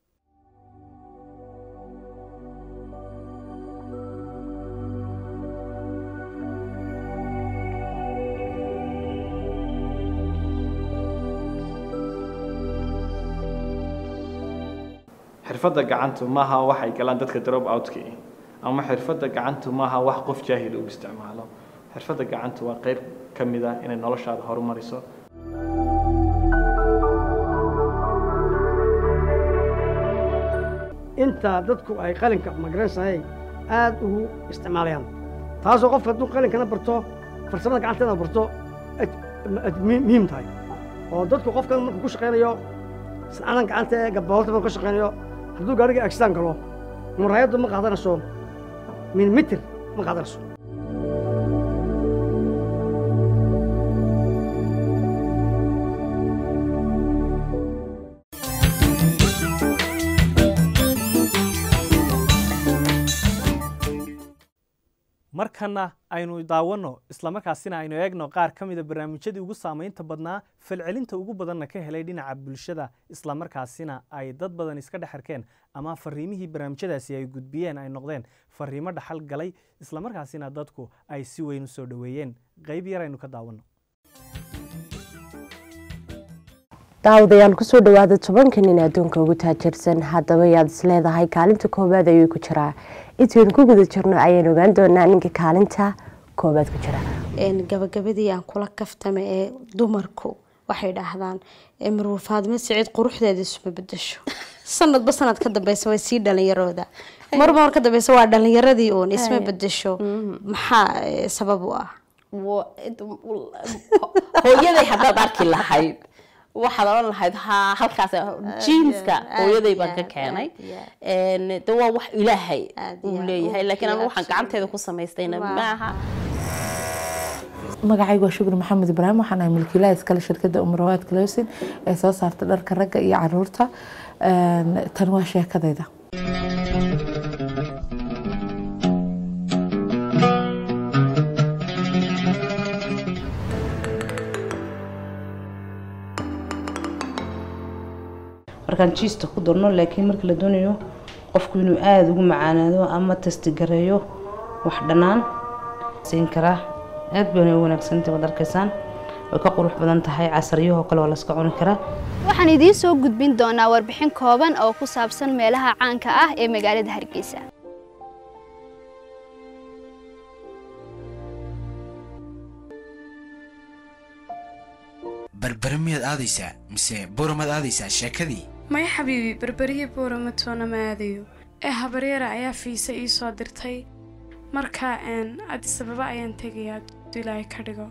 xirfadda gacantu maaha waxay galaan dadka drop outka ama xirfadda gacantu maaha wax qof jaahil uu isticmaalo xirfadda gacantu waa qayb ka mid ah inay noloshaada horumariso inta dadku ay qalinka magaranaysahay aad ugu isticmaalayaan taasoo qofka hadduu qalinkana barto farsamada gacanteeda barto ay- ay muhiim muhiim tahay oo dadku qofkan markuu ku shaqaynayo sancadan gacanta ee gabahoolta markuu ka shaqaynayo hadduu gaariga agsaan galo muraayaddu ma qaadanayso milimitr ma qaadanayso markana aynu daawanno islamarkaasina aynu eegno qaar ka mida barnaamijyadii ugu saamaynta badnaa falcelinta ugu badanna ka helay dhinaca bulshada islamarkaasina ay dad badan iska dhex arkeen ama fariimihii barnaamijyadaasi ay gudbiyeen ay noqdeen fariimo dhaxal galay islamarkaasina dadku ay si weyn u soo dhoweeyeen qayb yar aynu ka daawanno daawadayaal kusoo dhawaada tobanka nin adduunka ugu taajirsan haddaba yaad isleedahay kaalinta koowaad ayuu ku jiraa intaynu ku guda jirno ayaynu ogaan doonaa ninka kaalinta koowaad ku jira gabagabadii aan kula kaftame ee dumarku waxay dhahdaan marwur faadimo siciid quruxdeeda isuma bedesho sanadba sanad ka dambeysa way sii dhalinyarooda marba mar ka dambeysa waa dhalinyaradii uun isma bedesho maxaa eh, sabab u ah hooyaday haddaad arki lahayd waxaad odhan lahayd ha halkaas jiinska hooyaday baan ka keenay Een, de waa wax ilaahay uu leeyahay laakiin anu waxaan gacanteeda ku samaystayna maaha magacaygu waa shukri maxamed ibraahim waxaan ahay milkiilaha iskale shirkadda umrawaad closin ee soo saarta dharka ragga iyo caruurta Een, tan waa sheekadayda markaan jiista ku darno laakiin marka la doonayo qofku inuu aada ugu macaanaado ama testigareeyo wax dhannaan siin karaa aad bayna u wanaagsantahay waad arkaysaan way ka qurux badan tahay casariyahoo kale waa laska cuni karaa waxaan idiin soo gudbin doonaa warbixin kooban oo ku saabsan meelaha caanka ah ee magaalada hargeysa berbere miyaad aadaysaa mise boramaad aadaysaa sheekadii maya xabiibi berberihii buurama toona ma aadayo ee habaryara ayaa fiisa ii soo dirtay marka een addis ababa ayaan tegayaa hadduu ilaahay ka dhigo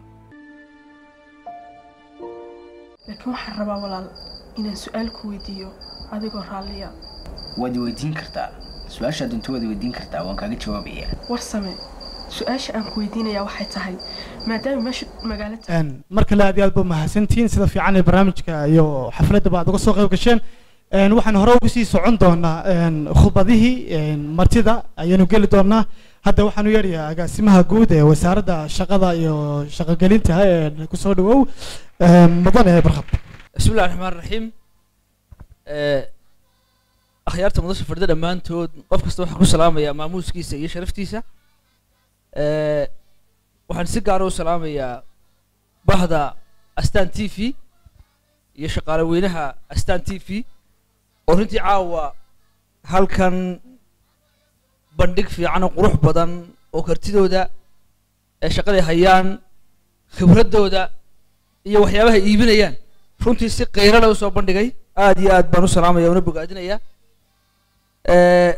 laakiin waxaan rabaa walaal inaan su-aal ku weydiiyo adigoo raalliya waad i weydiin kartaa su-aasha doonto waad i weydiin kartaa waan kaaga jawaabayaa warsame su-aasha aan ku weydiinayaa waxay tahay maadaama meesha magaalo tahay Een, mar kale aad iyo aad ba mahadsantihiin sida fiican ee barnaamijka iyo xafladda ba aad uga soo qayb gasheen Een, waxaan hore ugu sii socon doonaa een, khudbadihii een, martida ayaanu geli doonaa hadda waxaan u yeerayaa agaasimaha guud ee wasaaradda shaqada iyo shaqogelinta ee kusoo dhawow een, mudane barkad بسم الله الرحمن الرحيم akhyaarta mudasha fadhida dhammaantood qof kasta waxaan ku salaamayaa maamuuskiisa iyo sharaftiisa Eh, waxaan si gaara u salaamayaa bahda astaan t v iyo shaqaale weynaha astaan t v oo runtii caawa halkan bandhig fiican oo qurux badan oo kartidooda ee shaqaday hayaan khibraddooda iyo waxyaabaha ay iibinayaan runtii si qiiro leh usoo bandhigay aad iyo aad baan u salaamaya una bogaadinayaa Eh,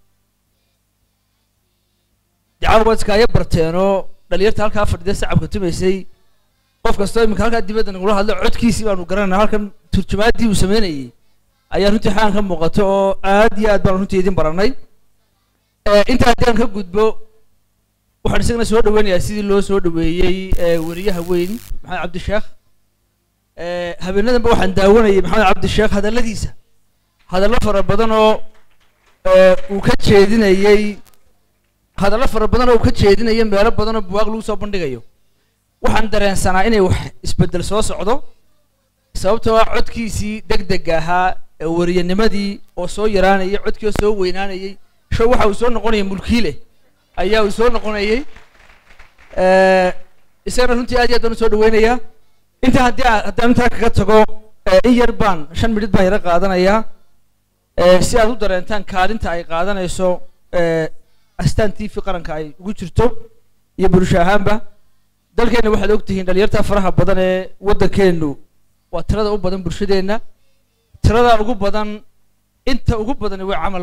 dacaawa waad iskaaga barteenoo dhalinyarta halkaa fadhida sacabka tumaysay qof kastoo iminka halkaa dibadda nagula hadlo codkiisii baanu garanayna halkan turjumaaddii uu sameynayay ayaa runtii xaan ka muuqato oo aad iyo aad baan runtii idin baranay Eh, intaa haddii aan ka gudbo waxaan isagana soo dhaweynayaa sidii loo soo dhaweeyey eh, weriyaha weyn maxamed cabdisheekh Eh, habeenadanba waxaan daawanayay maxamed cabdisheekh hadalladiisa hadallo fara badan oo eh, uu ka jeedinayey hadallo fara badan oo uu ka jeedinayo meelo badan oo buwaaq lagu soo bandhigayo waxaan dareensanaa inay wax isbeddel soo socdo sababtoo ah codkiisii degdega ahaa ee wariyanimadii oo soo yaraanayay codkii oo soo weynaanayay show waxa uu soo noqonayay mulkiile ayaa uu soo noqonayay Eh, isagana runtii aad iyo aad baan u soo dhaweynayaa intaa haddii aan- haddaan intaa kaga tago eh, in yar baan shan minid baan yara qaadanayaa Eh, si aad u dareentaan kaalinta ay qaadanayso eh, astaan t v qaranka ay ugu jirto iyo bulsho ahaanba dalkeenna waxaad ogtihiin dhalinyarta faraha badan ee waddankeennu waa tirada u badan bulshadeenna tirada ugu badan inta ugu badani way camal laadahay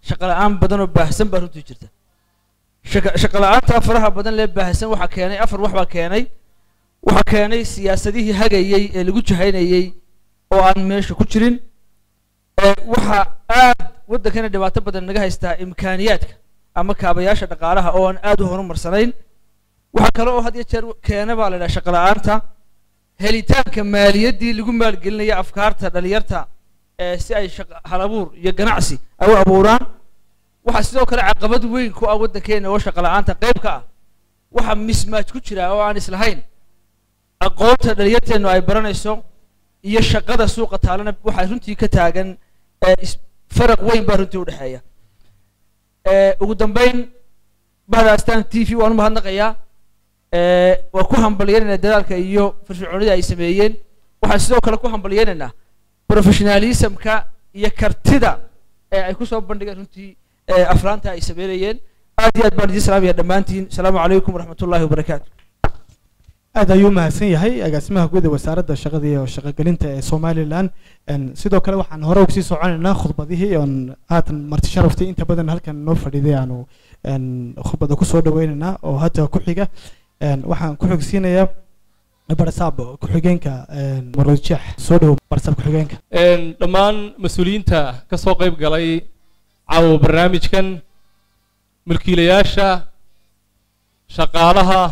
shaqo la-aan badan oo baahsan baa runtii jirta shaka- shaqo la-aanta faraha badan lee baahsan waxaa keenay afar wax baa keenay waxaa keenay siyaasadihii hagayey ee lagu jahaynayey oo aan meesha ku jirin ee waxaa aad waddankana dhibaato badan naga haystaa imkaaniyaadka ama kaabayaasha dhaqaalaha oo aan aad u horumarsanayn waxaa kale oo had iyo jeer keena baa la idhaha shaqo la-aanta helitaanka maaliyaddii lagu maalgelinaya afkaarta dhalinyarta ee si ay shaqo halabuur iyo ganacsi ay u abuuraan waxaa sidoo kale caqabad weyn ku ah waddankeena oo shaqo la-aanta qayb ka ah waxaa mismaaj ku jira oo aan islahayn aqoonta dhalinyarteennu ay baranayso iyo shaqada suuqa taalana waxaa runtii ka taagan ee is- faraq weyn baa runtii u dhexeeya ee ugu dambeyn bahda astaan t v waan u mahadnaqayaa ee waa ku hambalyaynaynaa dadaalka iyo firfircoonida ay sameeyeen waxaan sidoo kale ku hambalyaynaynaa professionalismka iyo kartida ee ay kusoo bandhigeen runtii ee aflaanta ay sameynayeen aad iyo aad baan idiin salaamaya dhammaantiin asalaamu calaykum waraxmat ullaahi wabarakaatu aad ayuu u mahadsan yahay agaasimaha guud ee wasaaradda shaqada iyo shaqogelinta ee somalilan Een, sidoo kale waxaan hore ugsii soconaynaa khudbadihii oon haatan marti sharaftay inta badan halkan noo fadhiiday aanu een, khudbada kusoo dhaweynaynaa oo hadda ku xiga Een, waxaan ku xigsiinayaa barsaab ku-xigeenka een, marwad jeex soo dhow barsaab ku-xigeenka Een, dhammaan mas-uuliyiinta ka soo qayb galay caawa barnaamijkan mulkiilayaasha shaqaalaha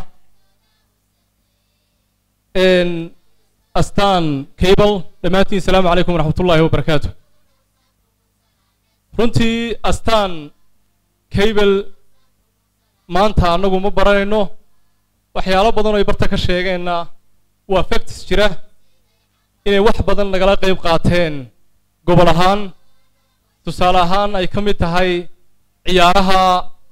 een, astaan cable dhammaantiin asalaamu calaykum waraxmat ullaahi wabarakaatu runtii astaan cable maanta annagu ma baranayno waxyaalo badan oo ay barta ka sheegeenna waa facts jira inay wax badan nagala qayb qaateen gobol ahaan tusaale ahaan ay ka mid tahay ciyaaraha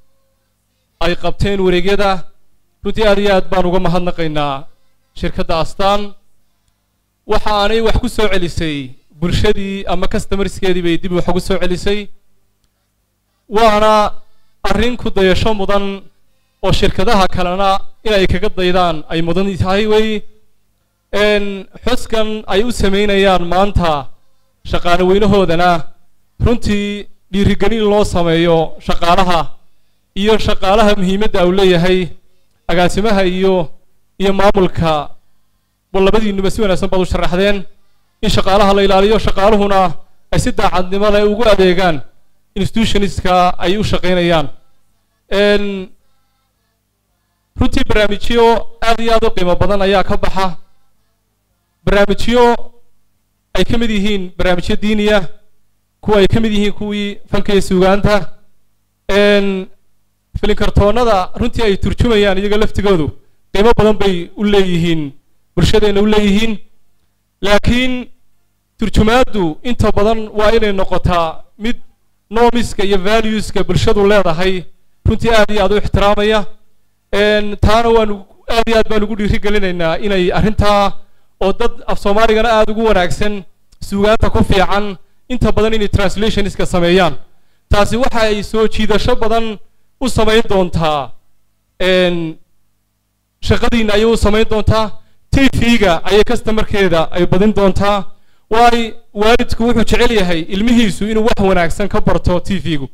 ay qabteen wareegyada runtii aad iyo aad baan uga mahadnaqaynaa shirkadda astaan waxa aanay wax ku soo celisay bulshadii ama customerskeedii bay dib wax ugu soo celisay waana arrin ku dayasho mudan oo shirkadaha kalena inay kaga daydaan ay mudan tahay wey een xuskan ay u samaynayaan maanta shaqaale weynahoodana runtii dhiirigelin loo sameeyo shaqaalaha iyo shaqaalaha muhiimadda uu leeyahay agaasimaha iyo iyo maamulka bal labadiinuba si wanaagsan baad u sharaxdeen in shaqaalaha la ilaaliyo shaqaaluhuna ay si daacadnimo leh ugu adeegaan institutionistka ay u shaqaynayaan een runtii barnaamijyo aad iyo aad u qiimo badan ayaa ka baxa barnaamijyo ay ka mid yihiin barnaamijyo diiniya kuwa ay ka mid yihiin kuwii fanka iyo suugaanta een filinkartoonnada runtii ay turjumayaan iyaga laftigoodu qiimo badan bay u leeyihiin bulshadeenna u leeyihiin laakiin turjumaaddu inta badan waa inay noqotaa mid normiska iyo valueska bulshadu leedahay runtii aad iyo aad u ixtiraamaya een taana waanu aad iyo aad baan ugu dhiiri gelinaynaa inay arrintaa oo dad af soomaaligana aad ugu wanaagsan suugaanta ku fiican inta badan inay translationiska sameeyaan taasi waxa ay soo jiidasho badan u samayn doontaa een shaqadiina ayay u samayn doontaa tv-ga ayay customerkeeda ay badin doontaa waay waalidku wuxuu jecel yahay ilmihiisu inuu wax wanaagsan ka barto tv-gu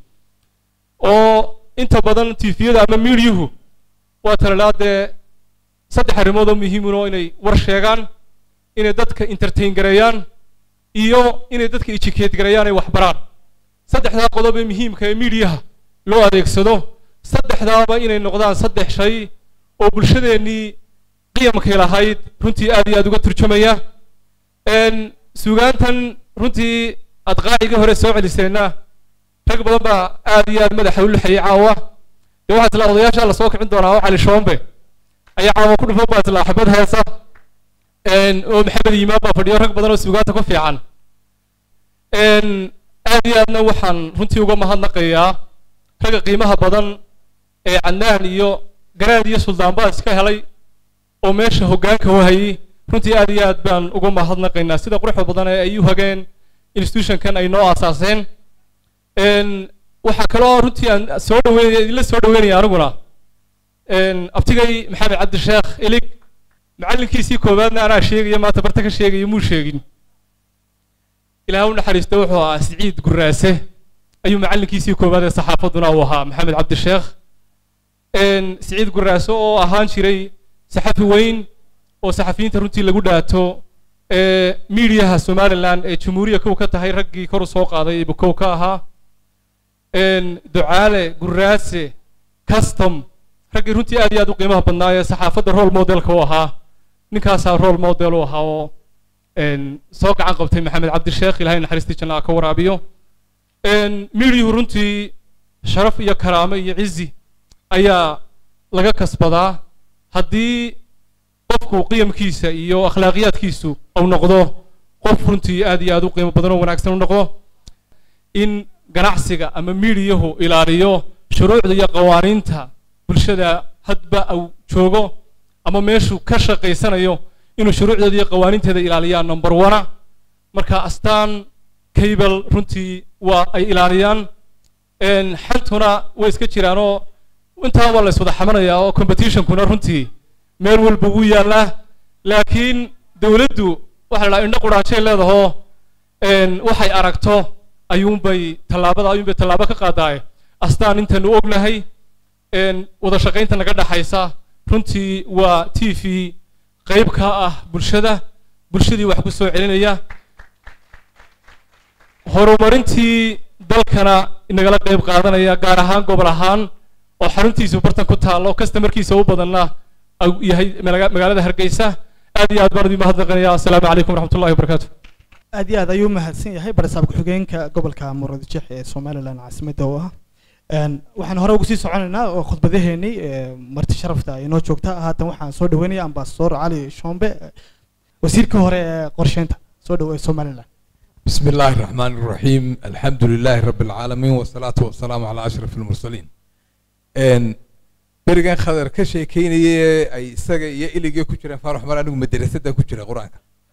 oo inta badan tv-yada ama miidyuhu waa talalaa dee saddex arrimood oo muhiimun oo inay war sheegaan inay dadka entertain gareeyaan iyo inay dadka educate gareeyaan ay wax baraan saddexdaa qodob ee muhiimka ee miidiyaha loo adeegsado saddexdaaba inay noqdaan saddex shay oo bulshadeennii qiyamkay lahayd runtii aad iyo aad uga turjumaya een suugaantan runtii aad qaacigii hore soo celiseenna rag badan baa aad iyo aad madaxa u lixayay caawa dee waxaa isla odayaasha la soo kicin doonaa oo cali shoombe ayaa caawa ku dhufan baa isla xabad heesa een oo maxamed yimaan baa fadhiyo rag badan oo suugaanta ku fiican een aad iyo aadna waxaan runtii uga mahadnaqayaa ragga qiimaha badan ee cadnaan iyo garaad iyo suldaan baa iska helay oo meesha hoggaanka u hayay runtii aad iyo aad baan uga mahadnaqaynaa sida quruxda badan ee ay u hageen institutionkan ay noo aasaaseen een waxaa kaloo runtii aan soo dhaweynaya idinla soo dhaweynaya aniguna een abtigay maxamed cabdisheekh ilig macallinkiisii koowaadna anaa sheegaya maanta barta ka sheegaya muu sheegin ilaah u naxariista wuxuu ahaa siciid guraase ayuu macallinkiisii koowaad ee saxaafadduna uu ahaa maxamed cabdisheekh siciid guraaso oo ahaan jiray saxafi weyn oo saxafiyiinta runtii lagu dhaato miidiyaha somalilan ee jamhuuriya kow ka tahay raggii kor u soo qaaday ibu kow ka ahaa ducaale guraase custom raggii runtii aad iyo aad u qiimaha badnaa ee saxaafadda role modelka u ahaa ninkaasaa role model u ahaa oo soo gacan qabtay maxamed cabdisheekh ilahay naxariistii janna ka waraabiyo miidiyuhu runtii sharaf iyo karaamo iyo cizi ayaa laga kasbadaa haddii qofku qiyamkiisa iyo akhlaaqiyaadkiisu uu noqdo qof runtii aad iyo aad u qiimo badan oo wanaagsan u noqdo in ganacsiga ama miidiyahu ilaaliyo shuruucda iyo qawaaniinta bulshada hadba uu joogo ama meeshuu ka shaqaysanayo inuu shuruucdeeda iyo qawaaniinteeda ilaaliyaan number one marka astaan cable runtii waa ay ilaaliyaan xantuna way iska jiraanoo intaa waa la iswada xamanayaa oo competitionkuna runtii meel walba wuu yaallaa laakiin dowladdu waxa la dhaha indho quraashay leedahoo waxay aragto ayuunbay tallaabada ayuunbay tallaabo ka qaadaaye astaan intaynu ognahay wada shaqaynta naga dhaxaysa runtii waa t v qayb ka ah bulshada bulshadii wax ku soo celinaya horumarintii dalkana inagala qayb qaadanaya gaar ahaan gobol ahaan oo xaruntiisu bartan ku taallo kastamarkiisa u badanna yahay magaalada hargeysa aad iyo aad baan idin mahadnaqanaya assalaamu calaykum waraxmatullahi wabarakaatu aad iyo aad ayuu mahadsan yahay barasaab ku-xigeenka gobolka muradjex ee somalilan caasimadda oo ah waxaan hore ugu sii soconaynaa oo khudbadaheennii marti sharafta inoo joogta haatan waxaan soo dhaweynaya ambasador cali shombe wasiirka hore ee qorsheynta soo dhaweey somalilan بسم الله الرحمن الرحيم الحمد لله رب العالمين والصلاة والسلام على أشرف المرسلين إن برجان خضر كشيء كيني أي سجى يلي جو كتير فارح مرة نقول مدرسة ده كتير قرآن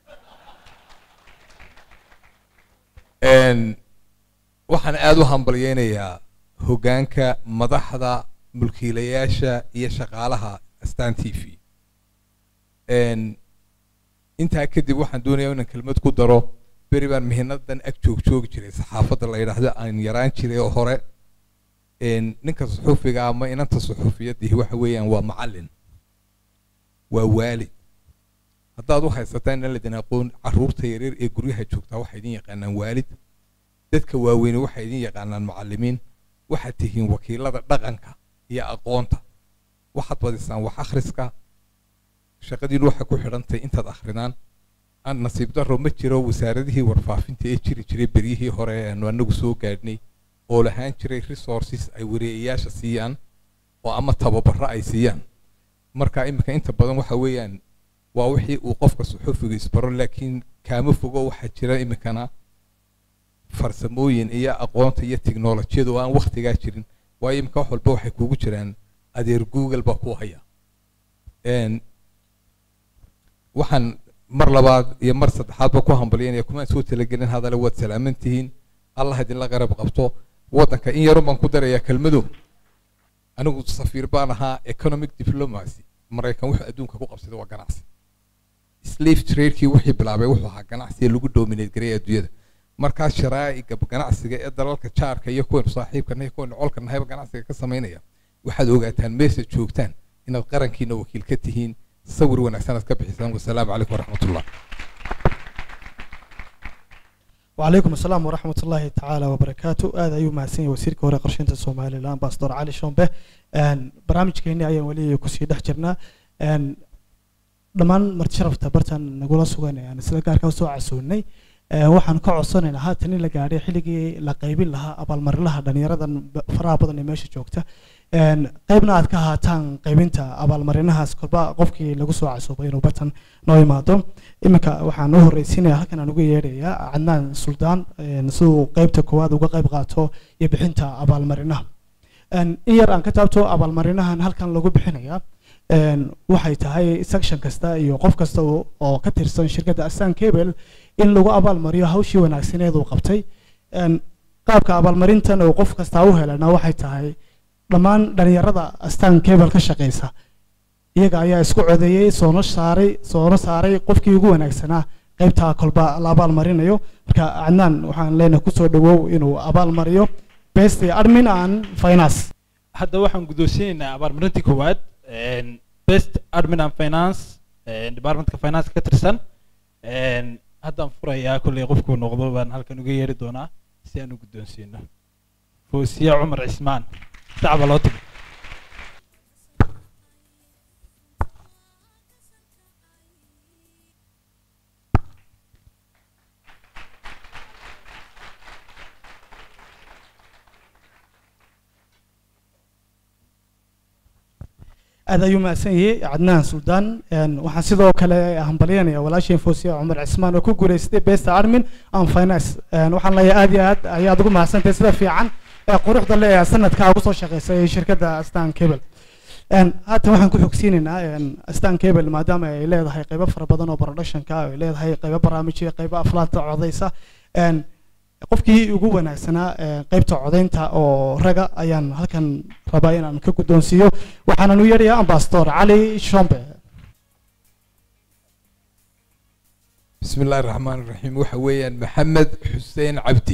إن وحن آدو هم بلينا يا هجانك مضحضة ملكيلياشة يشغالها استان تي في إن انت أكيد وحن دوني أن كلمة قدره beri baan mihinadan ag joog joogi jiray saxaafadda la yidhaahdo aan yaraan jiray oo hore ninka suxuufiga ama inanta suxuufiyadii waxa weeyaan waa macallin waa waalid haddaad u haysataan inaan ladin aqoon caruurta yaryar ee guryaha joogtaa waxay idin yaqaanaan waalid dadka waaweyne waxay idin yaqaanaan macallimiin waxaad tihiin wakiilada dhaqanka iyo aqoonta waxaad badisaan wax akhriska shaqadiinu waxay ku xidhantahay intaad akhridaan aan nasiib daro ma jiro wasaaradihii warfaafinta ee jiri jiray beryihii hore aanu anagu soo gaadhnay oo lahaan jiray resources ay wareeyayaasha siiyaan oo ama tababaro ay siiyaan marka iminka inta badan waxa weeyaan waa wixii uu qofka suxufiga isbaro laakiin kaama fogo waxaa jira iminkana farsamooyin iyo aqoonta iyo tiknolojiyada oo aan waktigaa jirin waayo iminka wax walba waxay kuugu jiraan adeer google baa ku haya waxaan mar labaad iyo mar saddexaadba ku hambalyanaya kumaan soo talagelin hadale waad salaaman tihiin allah idinla qarab qabto waddanka in yarun baan ku darayaa kelmado anigu safiir baan ahaa economic diplomacy maraykan wuxuu adduunka ku qabsaday waa ganacsi slave tradekii wixii bilaabay wuxuu ahaa ganacsi ee lagu dominate gareeya adduunyada markaas sharaa'iga ganacsiga ee dalalka jaarka iyo kuwaynu saaxiibkana iyo kuwaynu colka nahayba ganacsiga ka samaynaya waxaad ogaataan meesha joogtaan inaad qarankiina wakiil ka tihiin sawir wanaagsan aad ka bixisaan wasalaamu calaykum waraxmat ullah وعليكم السلام ورحمة الله تعالى وبركاته هذا يوم ماسين وسير كورة قرشين الصومالي الآن باصدر علي شومبه أن برامج كيني أيام ولي كسي دحجرنا أن dhamaan marti sharafta bartan nagula suganayaan sida gaarka u soo casuunay waxaan ka codsanaynaa haatan in la gaadhay xilligii la qaybin lahaa abaalmarinaha dhalinyaradan faraha badan ee meesha joogta qaybna aad ka haataan qaybinta abaalmarinahaas kolba qofkii lagu soo casuubay inuu bartan noo imaado iminka waxaan u horreysiinaya halkan aan uga yeedhayaa cadnaan suldaan siduu qaybta koowaad uga qayb qaato iyo bixinta abaalmarinaha in yar aan ka taabto abaalmarinahan halkan lagu bixinayaa waxay tahay section kasta iyo qof kasta oo ka tirsan shirkadda astan cable in lagu abaalmariyo hawshii wanaagsaneed uu qabtay qaabka abaalmarintan oo qof kasta u helana waxay tahay dhammaan dhalinyarada astan cable ka shaqeysa iyaga ayaa isku codeeyey soona saaray soona saaray qofkii ugu wanaagsanaa qaybta kolba la abaalmarinayo marka cadnaan waxaan leenahay kusoo dhawow inuu abaalmariyo best admin and finance hadda waxaan guddoonsiinaynaa abaalmarintii koowaad een, best admin and finance een, departmentka finance ka tirsan een, haddaan furayaa kolley qofkuu noqdo baan halkan uga yeeri doonaa si aan u guddoonsiino foosiya cumar cismaan sacba loo timi aad ayuu mahadsan yahay cadnaan suldaan Een, waxaan sidoo kale hambalyanaya walaasheen foosiya cumar cismaan oo ku guuleystay best admin and finance Een, waxaan leeyahay aad iyo aad ayaad ugu mahadsantahay sida fiican ee quruxda le ee sanadkaa ugu soo shaqeysay shirkadda astan cable Een, haatan waxaan ku xogsiinaynaa een, astan cable maadaama ay leedahay qaybo fara badan oo productionka ay leedahay qaybo barnaamijyo qaybo aflaanta codeysa Een, qofkii ugu wanaagsanaa ee, qaybta codeynta oo raga ayaan halkan rabaa inaan ka guddoonsiiyo waxaanan u yeedhayaa ambasador cali shombe بسم الله الرحمن الرحيم waxa weeyaan maxamed xuseen cabdi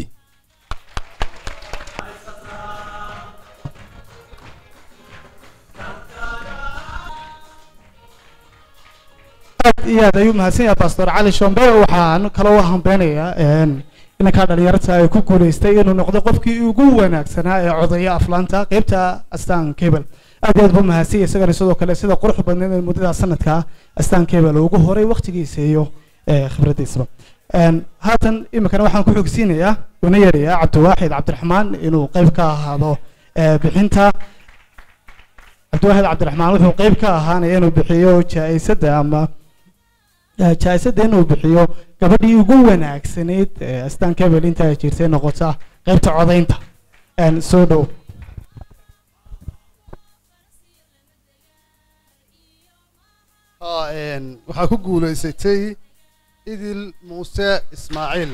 aad iyo aad ayuu mahadsan yahay pastor cali shombe waxaan kaloo hambeynayaa een, inankaa dhalinyarta ay ku guuleystay inuu noqdo qofkii ugu wanaagsanaa ee codeeya aflaanta qeybta astan cable aad iyo aad buu mahadsan yahay isagana sidoo kale sida qurux badneed ee muddada sanadka astan cable ugu horay waqtigiisa iyo ee, khibraddiisaba Een, haatan iminkana waxaan ku xogsiinayaa una yeedhayaa cabdiwaaxid cabdiraxmaan inuu qeyb ka ahaado ee, bixinta cabdiwaaxid cabdiraxmaan wuxuu qeyb ka ahaanaya inuu bixiyo jaa-isadda ama eh, jaa-isadda inuu bixiyo gabadhii ugu wanaagsanayd ee astan cable inta ay jirtay noqota qeybta codeynta Een, soo dhow haa een, waxaa ku guulaysatay idil muuse ismaaciil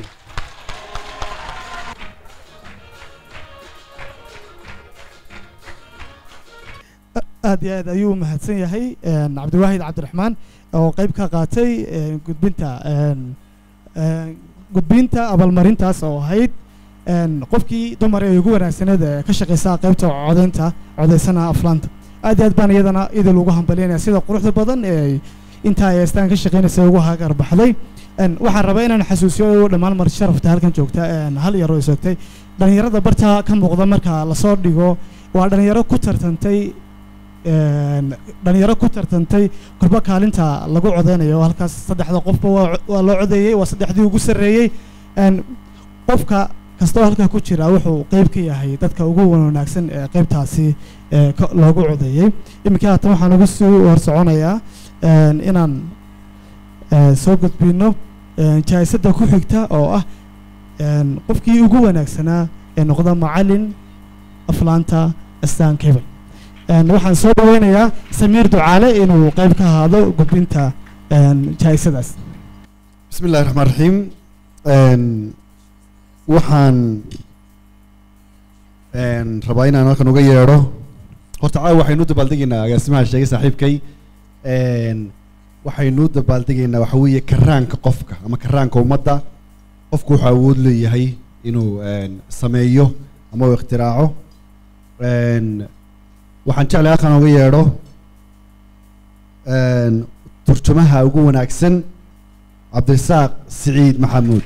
aad iyo aad ayuu mahadsan yahay een, cabdiwaahid cabdiraxmaan oo qeyb ka qaatay een, gudbinta een, een, gudbinta abaalmarintaas oo ahayd een, qofkii dumar ee ugu wanaagsaneed ee ka shaqeysa qeybta codeynta codeysana aflaanta aad iyo aad baan iyadana idil ugu hambalyanaya sida quruxda badan ee ay intaa ay astaan ka shaqeynaysa ugu hagar baxday Een, waxaan rabaa inaan xasuusiyo dhammaan mar sharafta halkan joogta een, hal yar oo isogtay dhalinyarada barta ka muuqda marka lasoo dhigo waa dhalinyaro ku tartantay een, dhalinyaro ku tartantay korba kaalinta lagu codeynayo oo halkaas saddexda qofba waa waa loo codeeyey waa saddexdii ugu sarreeyey Een, qofka kastoo halkaa ku jira wuxuu qeyb ka yahay dadka ugu wanaagsan ee qeybtaasi ee ka- loogu codeeyey iminka haatan waxaan ugu sii horsoconayaa een, inaan ee, soo gudbino een, jaa-isadda ku xigta oo ah een, qofkii ugu wanaagsanaa ee noqda macalin aflaanta astan cable Een, waxaan soo dhaweynayaa samiir ducaale inuu qeyb ka ahaado gudbinta een, jaa-isadaas bismi illaahi raxmaan raxiim Een, waxaan een, rabaa inaan halkan uga yeedho horta caawa waxaynu u dabaaldegaynaa agaasimaha sheegay saaxiibkay Een, waxaynu u dabaaldegaynaa waxa weeye karaanka qofka ama karaanka ummadda qofku wuxuu awood leeyahay inuu een, sameeyo ama uu ikhtiraaco Een, waxaan jeclay halkan uga yeedho een, turjumaha ugu wanaagsan cabdirasaaq siciid maxamuud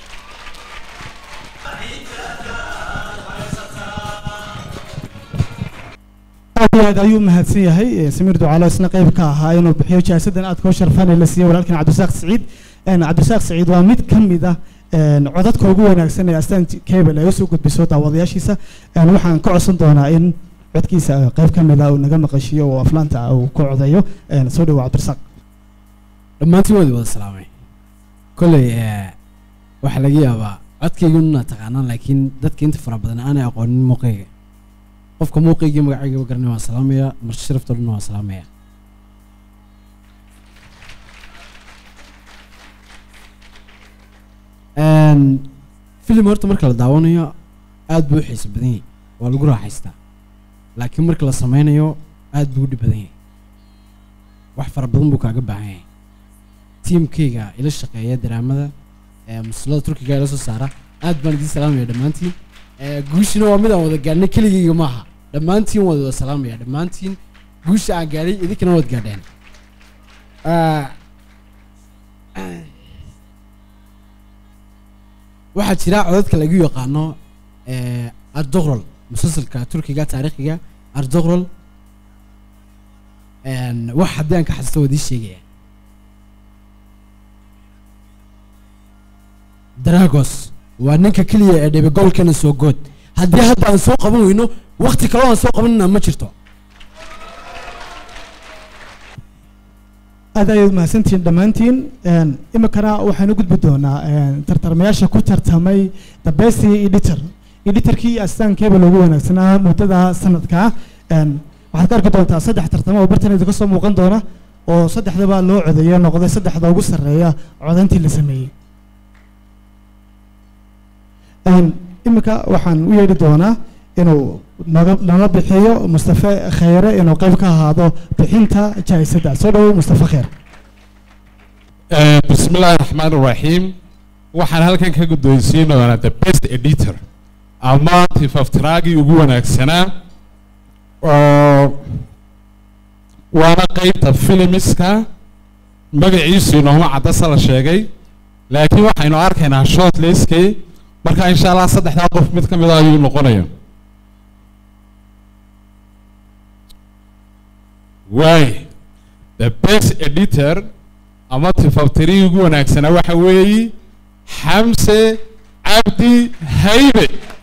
aad iyo aad ayuu mahadsan yahay ee, samiir ducaale isna qeyb ka ahaa inuu bixiyo jaasadan aad koo sharfan ee la siiyey walaalkan cabdisaaq siciid Een, cabdisaaq siciid waa mid ka mid ah een, codadka ugu wanaagsan ee astaan cable ay usoo gudbiso daawadayaashiisa Een, waxaan ka codsan doonaa in codkiisa eh, qeyb ka mid ah uu naga maqashiyo oo aflaanta uu ku codeeyo Een, soo dhawo cabdisaaq dhammaantiin waad wada salaamay kolley eh, waxaa laga yaabaa codkayguna taqaanaan laakiin dadka inta fara badan aanay aqoonin muuqayga qofka muuqaygii magacayga garanay waan salaamaya marti sharafta dhan waan salaamaya Een, filim horta marka la daawanayo aad buu u xiiso badan yahay waa lagu raaxaystaa laakiin marka la sameynayo aad buu u dhib badan yahay wax fara badan buu kaaga baahan yahay tiimkayga ila shaqeeya daraamada ee musulada turkiga ila soo saara aad baan idiin salaamaya dhammaantiin Eh, guushina waa mid aan wada gaadhnay keligayga maaha dhammaantiin waan wada salaamaya dhammaantiin guusha aan gaadhay idinkana waad gaadheen Ah, waxaa jira codadka lagu yaqaano eh, ardoqrol musalsalka turkiga taariikhiga ardoqrol En, wax haddii aan ka xasuusto waad ii sheegaya dragos waa ninka keliya ee dhibi goolkana soo good haddii hadda aan soo qaban weyno wakti kaloo aan soo qabanina ma jirto aad ayaad mahadsantihiin dhammaantiin Een, iminkana waxaan u gudbi doonaa een, tartarmayaasha ku tartamay the best editor editorkii astaan cable ugu wanaagsanaa muddada sanadka Een, waxaad ka arki doontaa saddex tartamo oo bartan idinka soo muuqan doona oo saddexdaba loo codeeyo noqday saddexda ugu sarreeya codayntii la sameeyey Een, iminka waxaan u yeedhi doonaa inuu naga nala bixiyo mustafe khayre inuu qayb ka ahaado bixinta jaa'isadda soo dhowow mustafe khayr Eh, bismillaahi raxmaan raxiim waxaan halkan ka guddoonsiin doonaa the best editor ama tifaftraagii ugu wanaagsanaa oo waana qeybta filimiska magaciisu inooma caddasa la sheegay laakiin waxaynu arkaynaa shortlistki marka insha allah saddexdaa qof mid ka mid ah ayuu noqonaya waay the best editor ama tifaftirihii ugu wanaagsanaa waxa weeyi xamse cabdi haybe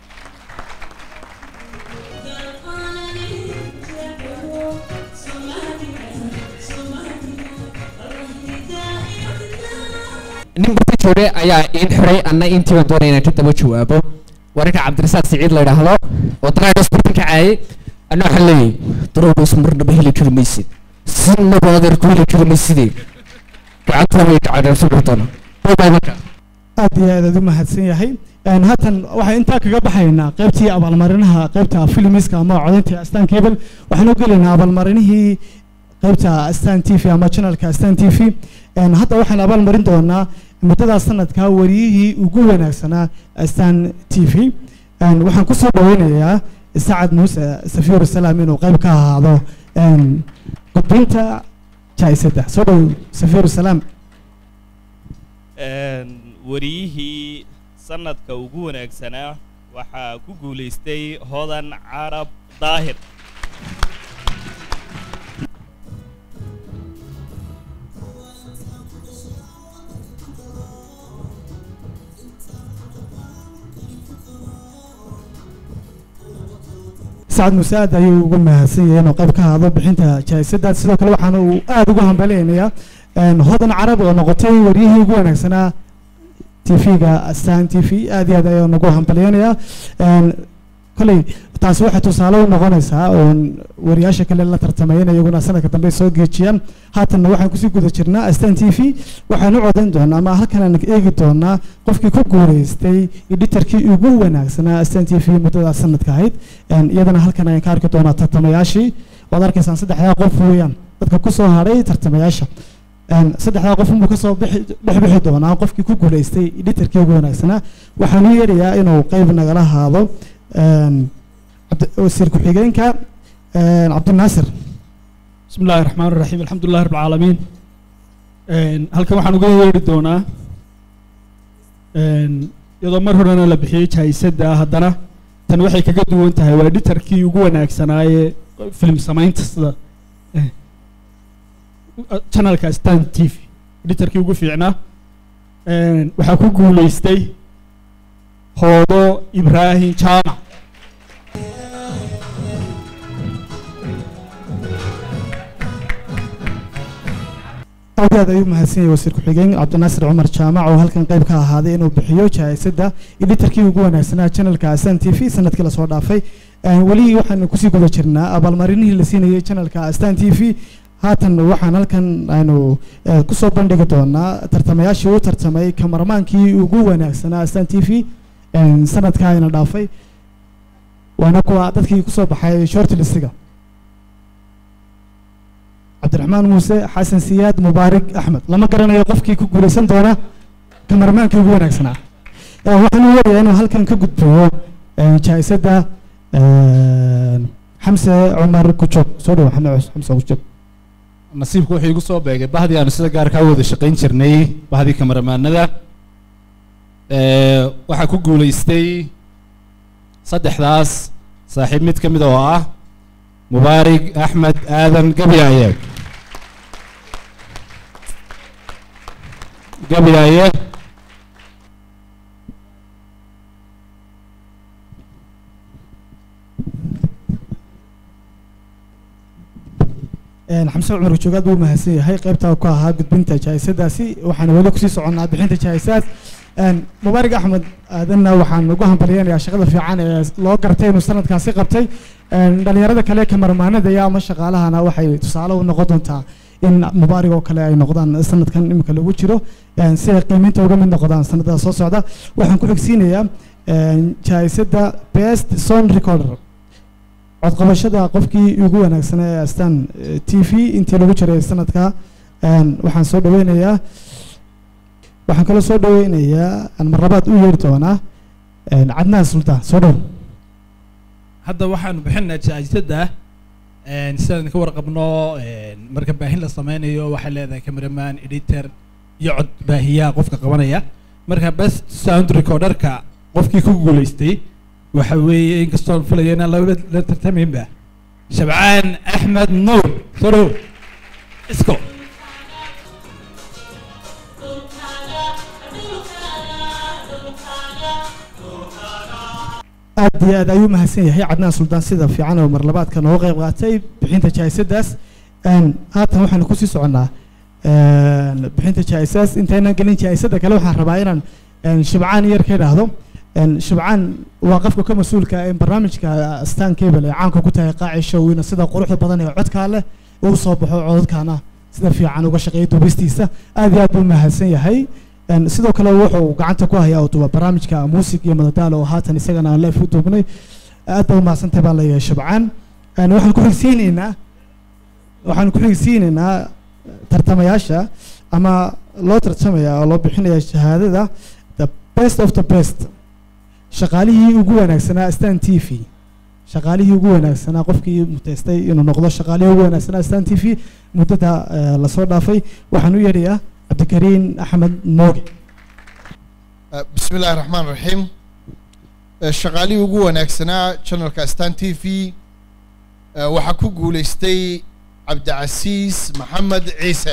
nin gurka jooge ayaa iin xiray anna intii baan doonaya inaan ka daba jawaabo warinka cabdirasaaq siciid la yidhaahdo oo dragos badan ka caayay anna waxaan leeyahay dragos marnaba heli kari maysid sinaba adeer ku heli kari maysidee gacanta way kacadheersan doona bye marka aad iyo aad aad u mahadsan yahay Een, haatan waxaan intaa kaga baxaynaa qaybtii abaalmarinaha qaybta filimiska ama codaynta astaan cable waxaan u gelaynaa abaalmarinihii qaybta astaan t v ama channelka astaan t v Een, hadda waxaan abaalmarin doonaa muddada sanadka wariyihii ugu wanaagsanaa astaan t v Een, waxaan kusoo dhaweynayaa sacad muuse safiur salaam inuu qayb ka ahaado een, gudbinta jaa'isadda soo dhow safiur salaam Een, wariyihii sanadka ugu wanaagsanaa waxaa ku guulaystay hodan carab daahir sacad muuse aad ayuu ugu mahadsan yahay inuu qayb ka ahaado bixinta jaa'isadda sidoo kale waxaana uu aad ugu hambaleynayaa een, hodan carab oo noqotay waryihii ugu wanaagsanaa tv-ga astaan t v aad iyo aad ayaan ugu hambalyeynayaa Een, koley taasi waxay tusaale u noqonaysaa oon wariyaasha kale la tartamay in iyaguna sanadka dambe soo geejiyaan haatanna waxaan kusii guda jirnaa astaan t v waxaan u codayn doonaa ama halkan aan eegi doonaa qofkii ku guuleystay editarkii ugu wanaagsanaa astaan t v muddada sanadka ahayd Een, iyadana halkan ayaan ka arki doonaa tartamayaashii waad arkaysaan saddexdaa qof weeyaan dadka kusoo hadhay tartamayaasha Een, saddexdaa qof unbuu kasoo bixi dhex bixi doonaa qofkii ku guuleystay editarkii ugu wanaagsanaa waxaan u yeerayaa inuu qayb nagala haado Een, cabdi- wasiir ku-xigeenka een, cabdinaasir بسم الله الرحمن الرحيم الحمد لله رب العالمين een halkan waxaan uga yeedhi doonaa een iyadoo mar horena la bixiyey jaa'isadda haddana tan waxay kaga duwan tahay waa editarkii ugu wanaagsanaaye film samaynta sida eh, channelka stan t v editarkii ugu fiicnaa een waxaa ku guulaystay hoodo ibraahim jaamac aad iyo aad ayuu mahadsan yahay wasiir ku-xigeen cabdinaasir cumar jaamac oo halkan qayb ka ahaaday inuu bixiyo jaa'isadda editarkii ugu wanaagsanaa channelka astan t v sanadkii lasoo dhaafay Een, weli waxaan kusii guda jirnaa abaalmarinihii la siinayay channelka astan t v haatan waxaan halkan aynu eh, kusoo bandhigi doonaa tartamayaashii u tartamay kamarmaankii ugu wanaagsanaa astan t v Een, sanadkaa ayna dhaafay waana kuwa dadkii kusoo baxay shortlistiga cabdiraxmaan muuse xasan siyaad mubaarik axmed lama garanayo qofkii ku guulaysan doona kamarmaankii ugu wanaagsanaa Eh, waxaan u warayaa inuu halkan ka gudbiyo jaa-isadda xamse cumar kujoog soo dhawo xamse xamse kujoog nasiibku wuxuu igu soo beegay bahdii aanu sida gaarkaa u wada shaqayn jirnay bahdii kamaramaanada waxaa ku guulaystay saddexdaas saaxiib mid ka mid oo ah mubaarig axmed aadan gabyaaye gabyaaye xamse cumar kujoog aad buu mahadsan yahay qaybtaa ku ahaa gudbinta jaa-isadaasi waxaan weli kusii soconnaa bixinta jaa-isaad mubaarig axmed aadanna waxaan ugu hambalyeynayaa shaqada fiican ee loo gartay inuu sanadkaasi qabtay dhalinyarada kale kamarmaanada iyo ama shaqaalahana waxay tusaale u noqon doontaa in mubaarig oo kale ay noqdaan sanadkan imika lagu jiro si ay qiimeynta uga mid noqdaan sanadada soo socda waxaan ku xigsiinayaa jaa-isada best son recorder codqabashada qofkii ugu wanaagsanaa ee astaan t v intii lagu jiray sanadka waxaan soo dhaweynayaa waxaan kaloo soo dhaweynayaa aan mar labaad u yeeri doonaa cadnaan sultaan soo dhow hadda waxaanu bixinaa jaa-isada sidaan ka warqabno marka baahin la sameynayo waxay leedahay cameraman editor iyo cod baahiyaha qofka qabanaya marka best sound recorderka qofkii ku guulaystay waxa weeye inkastoon filaya inaan laba la tartamaynba shabcaan axmed nuur soo dhow isco aad iyo aad ayuu mahadsan yahay cadnaan suldaan sida fiican oo marlabaadka nooga qayb qaatay bixinta jaa-isadaas haatan waxaanu kusii soconnaa bixinta jaa-isaas intaynan gelin jaa-isada kale waxaan rabaa inaan shibcaan yar ka idhaahdo shibcaan waa qofka ka mas-uulka in barnaamijka stan cable ee caanka ku tahay qaaci showina sida quruxda badan ee codkaa leh uu soo baxo codadkaana sida fiican uga shaqeeya duubistiisa aad iyo aad buu mahadsan yahay sidoo kale wuxuu gacanta ku hayaa uu duba barnaamijka muusig iyo madadaalo oo haatan isagana aan leef u duubnay aad baa umahadsantahay baa leeyahay shabcaan waxaan ku xigsiinaynaa waxaan ku xigsiinaynaa tartamayaasha ama loo tartamaya oo loo bixinaya shahaadada the best of the best shaqaalihii ugu wanaagsanaa stan t v shaqaalihii ugu wanaagsanaa qofkii muteystay inuu noqdo shaqaalihii ugu wanaagsanaa stan t v muddada lasoo dhaafay waxaan u yeedhayaa cabdikariin axmed mooge bismi illaahi raxmaan raxiim shaqaalihii ugu wanaagsanaa channelka stan t v waxaa ku guulaystay cabdicasiis maxamed ciise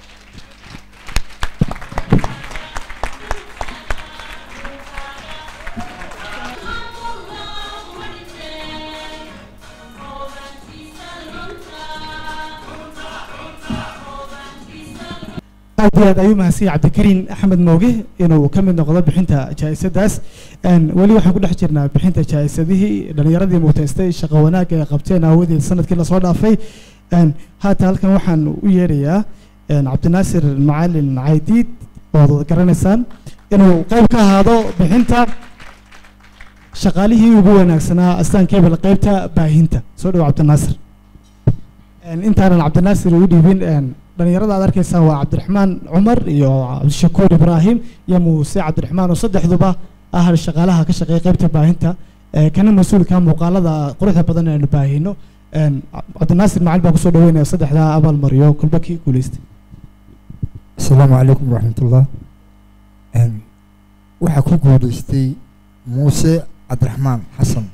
aad iyo aad ayuu mahadsan yahay cabdikariin axmed mooge inuu ka mid noqdo bixinta jaa-isadaas weli waxaan ku dhex jirnaa bixinta jaa-isadihii dhalinyaradii muuteystay shaqo wanaagga ay qabteen aawadeed sanadkii lasoo dhaafay haata halkan waxaan u yeedhayaa cabdinaasir macalin caydiid ood wada garanaysaan inuu qayb ka ahaado bixinta shaqaalihii ugu wanaagsanaa astaan cable qaybta baahinta soo dhawo cabdinaasir intaanan cabdinaasir u dhiibin dhalinyarada aad arkaysaan waa cabdiraxmaan cumar iyo cabdishakuur ibraahim iyo muuse cabdiraxmaan oo saddexduba ah shaqaalaha ka shaqeeya qaybta baahinta kana mas-uulka muuqaalada quruxda badan aynu baahino cabdinaasir macali baa kusoo dhaweynaya saddexdaa abaal mariyo kulba kii guuleystay asalaamu calaykum waraxmatullah waxaa ku guuleystay muuse cabdiraxmaan xasan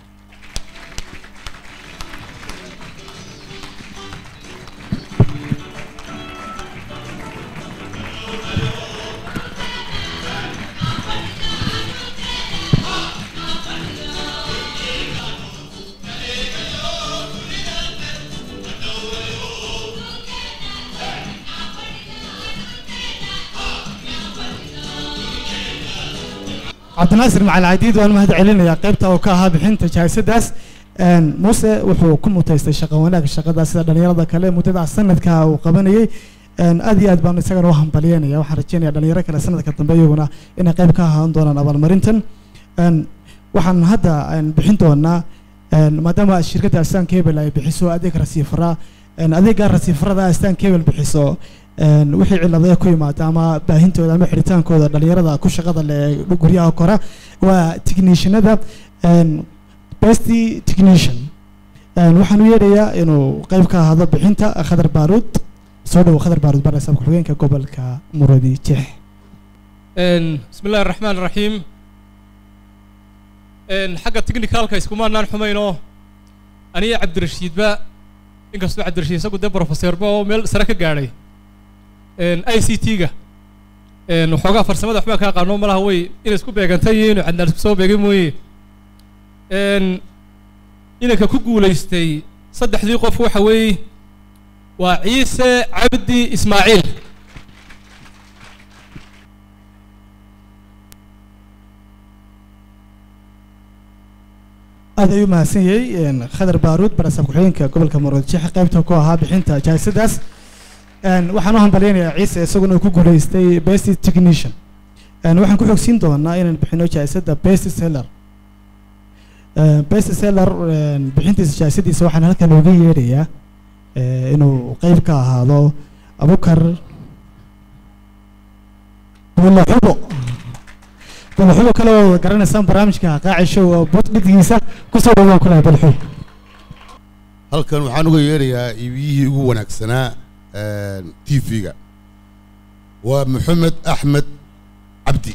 cabdinaasir macalin cadiid waan mahad celinayaa qaybta oo ka ahaa bixinta jaa-isadaas muuse wuxuu ku muteystay shaqo wanaag shaqada sida dhalinyarada kale muddada sanadka uu qabanayay aad iyo aad baan isagana u hambalyeynaya waxaan rajeynaya dhalinyaro kale sanadka dambe iyaguna inay qayb ka ahaan doonaan abaalmarintan waxaan hadda bixin doonaa maadaama shirkadda astan cable ay bixiso adeeg rasiifara adeega rasiifarada astan cable bixiso wixii cilada ku yimaada ama baahintooda ama xidhitaankooda dhalinyarada ku shaqada leh guryaha kora waa technishanada best technician Een, waxaan u yeedhayaa inuu qayb ka ahaado bixinta khadar baaruud soo dhowo khadar baaruud barasaab ku-xigeenka gobolka muradi jeex Een, بسم الله الرحمن الرحيم een xagga technicalka iskumaanaan xumayno aniga cabdirashiidba inkastoo cabdirashiid isagu dee professorba oo meel sare ka gaadhay een i c t-ga een waxoogaa farsamada waxbaa kaa qaano malaha way inay isku beegantay iyo inuu cadnaan isku soo beegay mooye een inanka ku guulaystay saddexdii qof waxa weeye waa ciise cabdi ismaaciil aad ayuu mahadsan yahay een, khadar baaruud barasaab ku-xigeenka gobolka muradi jeex qaybta ku ahaa bixinta jaayisadaas Een, waxaan u hambalyaynayaa ciise isaguna uu ku guulaystay best technician Een, waxaan ku xogsiin doonaa inaan bixino jaayisada best seller Een, best seller een, bixintiisa jaayisadiisa waxaan halkan uga yeedhayaa ee, inuu qayb ka ahaado abukar bulaxubo bulaxubo kale oo garanaysaan barnaamijka qaaci show oo budhidgiisa kusoo dhawaan kulaha bulaxubo halkan waxaan uga yeedhayaa iibiyihii ugu wanaagsanaa t v-ga waa maxamed axmed cabdi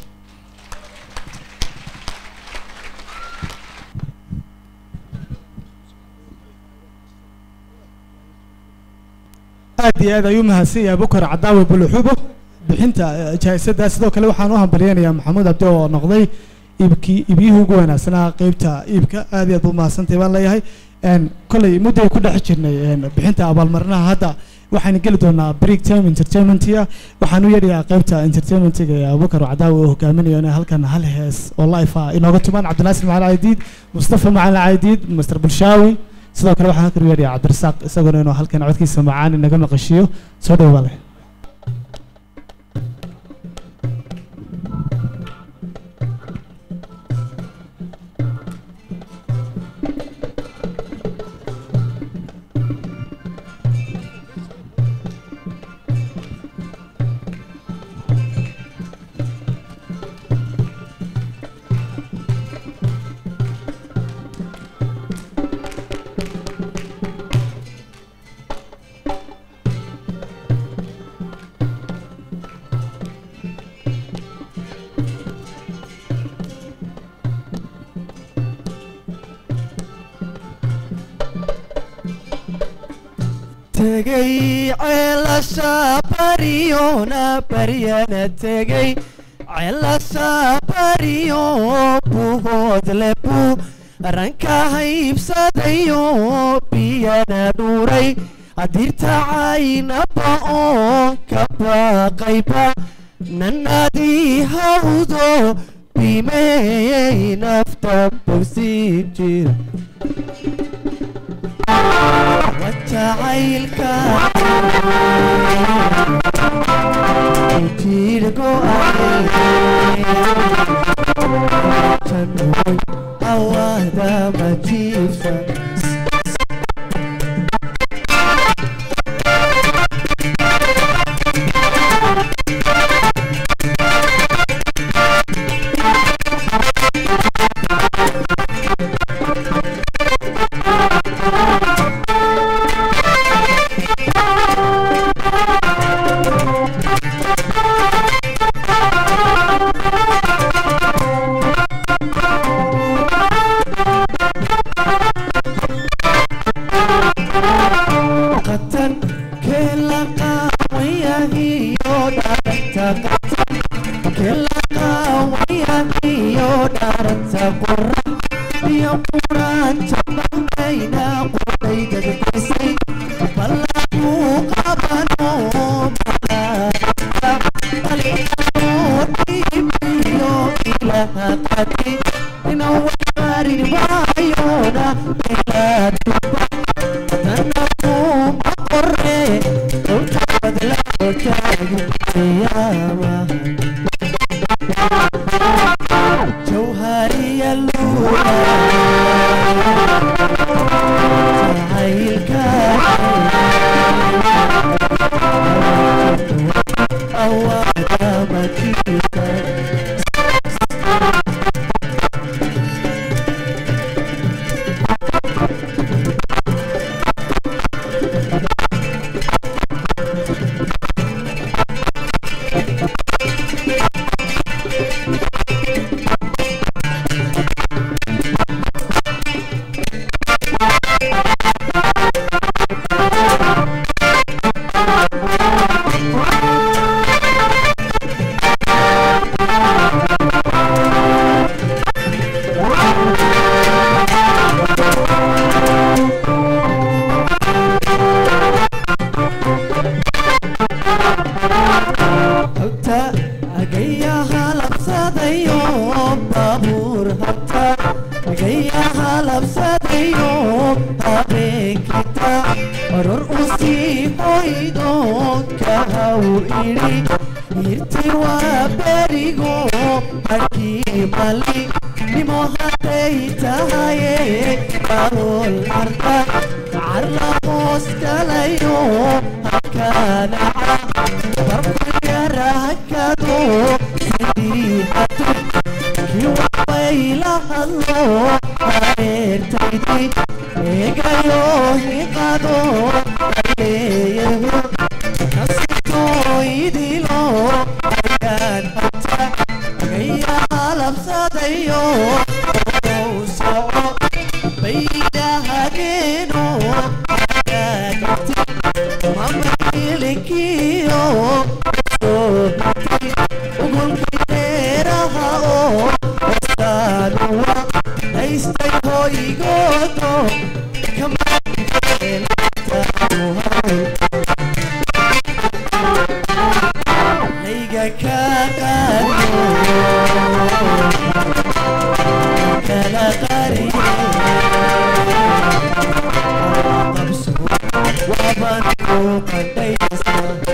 aad iyo aad ayuu mahadsan yahay bukar cadaawe buluxubo bixinta eh, jaayisada sidoo kale waxaan u hambalyaynayaa maxamuud cabdi oo noqday iibkii iibyihii ugu wanaagsanaa qeybta iibka aad iyo aad buu mahadsantahay baan leeyahay Een, kolley mudday ku dhex jirnay een, bixinta abaalmarinaha hadda waxaan geli doonaa break time entertainmentia waxaan u yeedhayaa qeybta entertainmentiga ee abubakar cadaawe oo hogaaminayo inay halkan hal hees oo life ah inooga tumaan cabdinaasir macalin caydiid mustafa macalin caydiid master bulshaawi sidoo kale waxaan halkan u yeedhayaa cabdirasaaq isaguna inuu halkan codkiisa macaan inaga maqashiyo soo dhawaada tegay ceelasha baryona baryana tegay ceelasha baryo buhoodle buu ranka haybsadayo biyana dhuuray adirta caynaba oo ka baaqayba nanadii hawdo bimeyey nafta bogsiin jira wajacaylka jidhgo janoy awada majiifta qatan kela qawayahiyo dharanta qatan kela qawayahiyo dharanta qora iyo quraanta maqayna qordayda dadisay ballamu qabano malaaiyo ilaha qati inawarin waayona ilaatuba جوهري اللولى جعيلك أوعد مجيك tiwa berigo harkii mali nimo hadday tahaye barool arka carla hoos galayo halkaanaca barku yarakado sidii hadu kiwabay la hadlo hareertaydi eegayo hiqado aleeyahu nasitoo idilo ayaan hanta agaya labsadayo ow soco baydahageeno agaagati mamailinkiyo sohati ugulki dheeraha oo wasaanuwa haystay hoygoodo kamaeltamuhay hayga ka qaado kala qariye qabso waban ku qandhaysa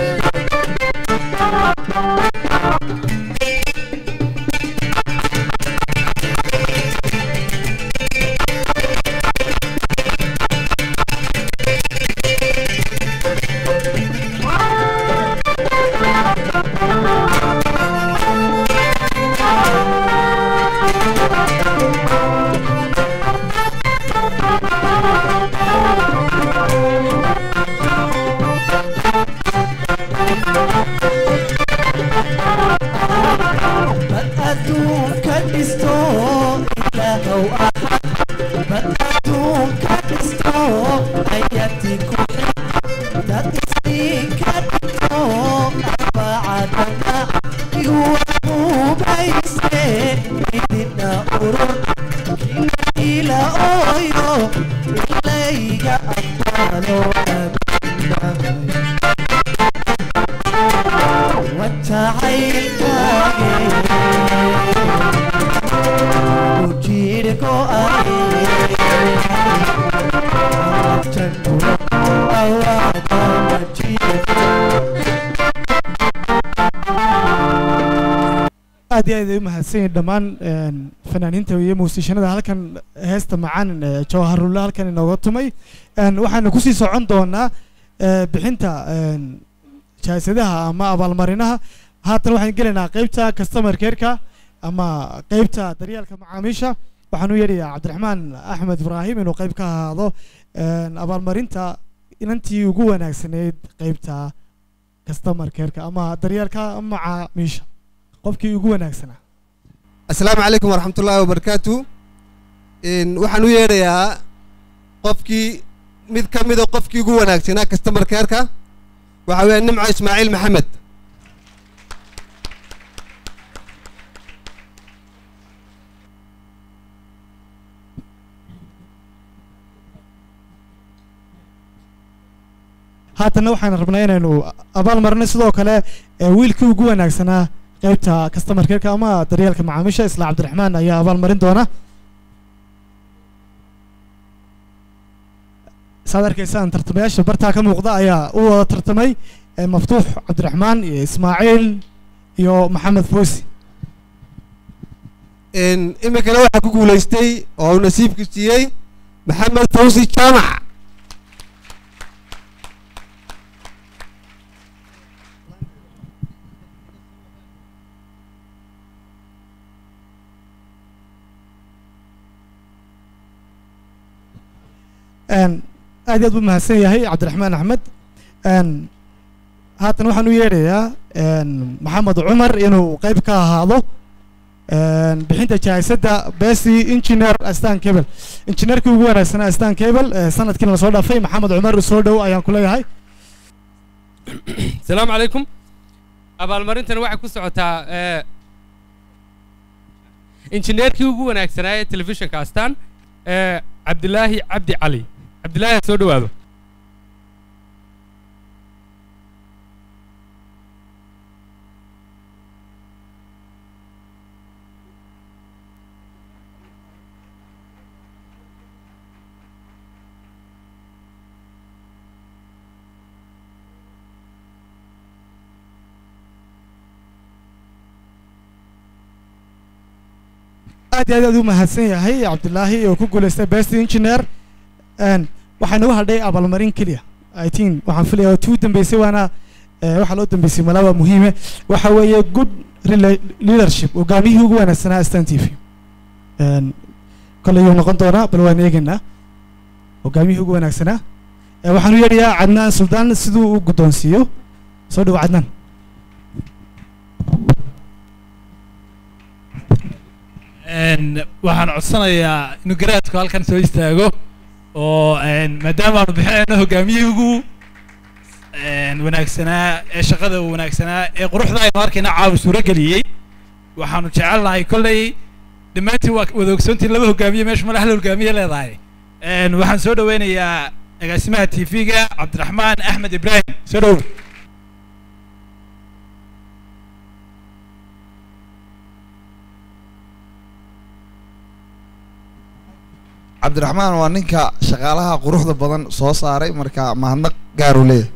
bad adduunka dhisto ilaahow ahad bad adduunka dhisto ayati ku xig dad isdinka dhigto arbacadana iwahubayse idina urur kina ila ooyo ilayga aqbaalo aaminamay wajacaylkaage ujiirko aye jannura awaada majiirko aad iyo aad ay u mahadsan yihiin dhammaan een, fanaaniinta iyo muusiishanada halkan heesta macaan ee jawharulle halkan inooga tumay Een, waxaanu kusii socon doonaa ee, bixinta een, jaasadaha ama abaalmarinaha haatan waxaan gelaynaa qeybta customer care-ka ama qeybta daryeelka macaamiisha waxaan u yeedhayaa cabdiraxmaan axmed ibraahim inuu qeyb ka ahaado een, abaalmarinta inantii ugu wanaagsaneyd qeybta customer care-ka ama daryeelka macaamiisha qofkii ugu wanaagsanaa asalaamu calaykum waraxmatullaahi wabarakaatu Een, waxaan u yeedhayaa qofkii mid ka mida qofkii ugu wanaagsanaa customer care-ka waxaa weeye nimco ismaaciil maxamed haatanna waxaan rabnaa inaynu abaal marino sidoo kale ee wiilkii ugu wanaagsanaa qeybta customer care-ka ama daryeelka macaamiisha isla cabdiraxmaan ayaa abaal marin doona saad arkaysaan tartamayaasha bartaa ka muuqda ayaa u wada tartamay ee maftuux cabdiraxmaan iyo ismaaciil iyo maxamed foosi Een, iminkana waxaa ku guulaystay oo uu nasiibku siiyey maxamed fawsi jaamac Een, aad iyo aad buu mahadsan yahay cabdiraxmaan axmed Een, haatan waxaan u yeedhayaa een, maxamed cumar inuu qeyb ka ahaado een, bixinta jaahisadda besi engineer astan cable injineerkii ugu wanaagsanaa astan cable ee sanadkiina lasoo dhaafay maxamed cumar soo dhow ayaan ku leeyahay asalaamu calaykum abaalmarintani waxay ku socotaa eh, injineerkii ugu wanaagsanaa ee telefishinka astaan eh, cabdilaahi cabdi cali cabdilaahi ha soo dhowaado aad iyo aad aad u mahadsan yahay cabdilaahi oo ku guuleystay best engineer Een, waxaa nagu hadhay abaalmarin keliya i think waxaan filayaa tuu dambeysay waana eh, waxaa loo dambeysay malaaba muhiime waxa weeye good rela- leadership hogaamiyihii ugu wanaagsanaa stan t v Een, kolay yuu noqon doonaa bal waan eegaynaa hogaamiyihii ugu wanaagsanaa Eh, waxaan u yeedhayaa cadnaan suldaan siduu u guddoonsiiyo soo dhowo cadnaan Een, waxaan codsanayaa inuu garaadku halkan soo istaago oo een, maadaama aanu bixinayno hogaamiyihii ugu een, wanaagsanaa ee shaqada wanaagsanaa ee quruxda aynu arkayna caawa suuro geliyey waxaanu jecelnahay kolley dhammaantiin waa wada ogsoontiin laba hogaamiye meesha male hal hogaamiye leedahay Een, waxaan soo dhaweynayaa agaasimaha tv-ga cabdiraxmaan axmed ibraahim soo dhow cabdiraxmaan waa ninka shaqaalaha quruxda badan soo saaray marka mahadnaq gaaru leeyahay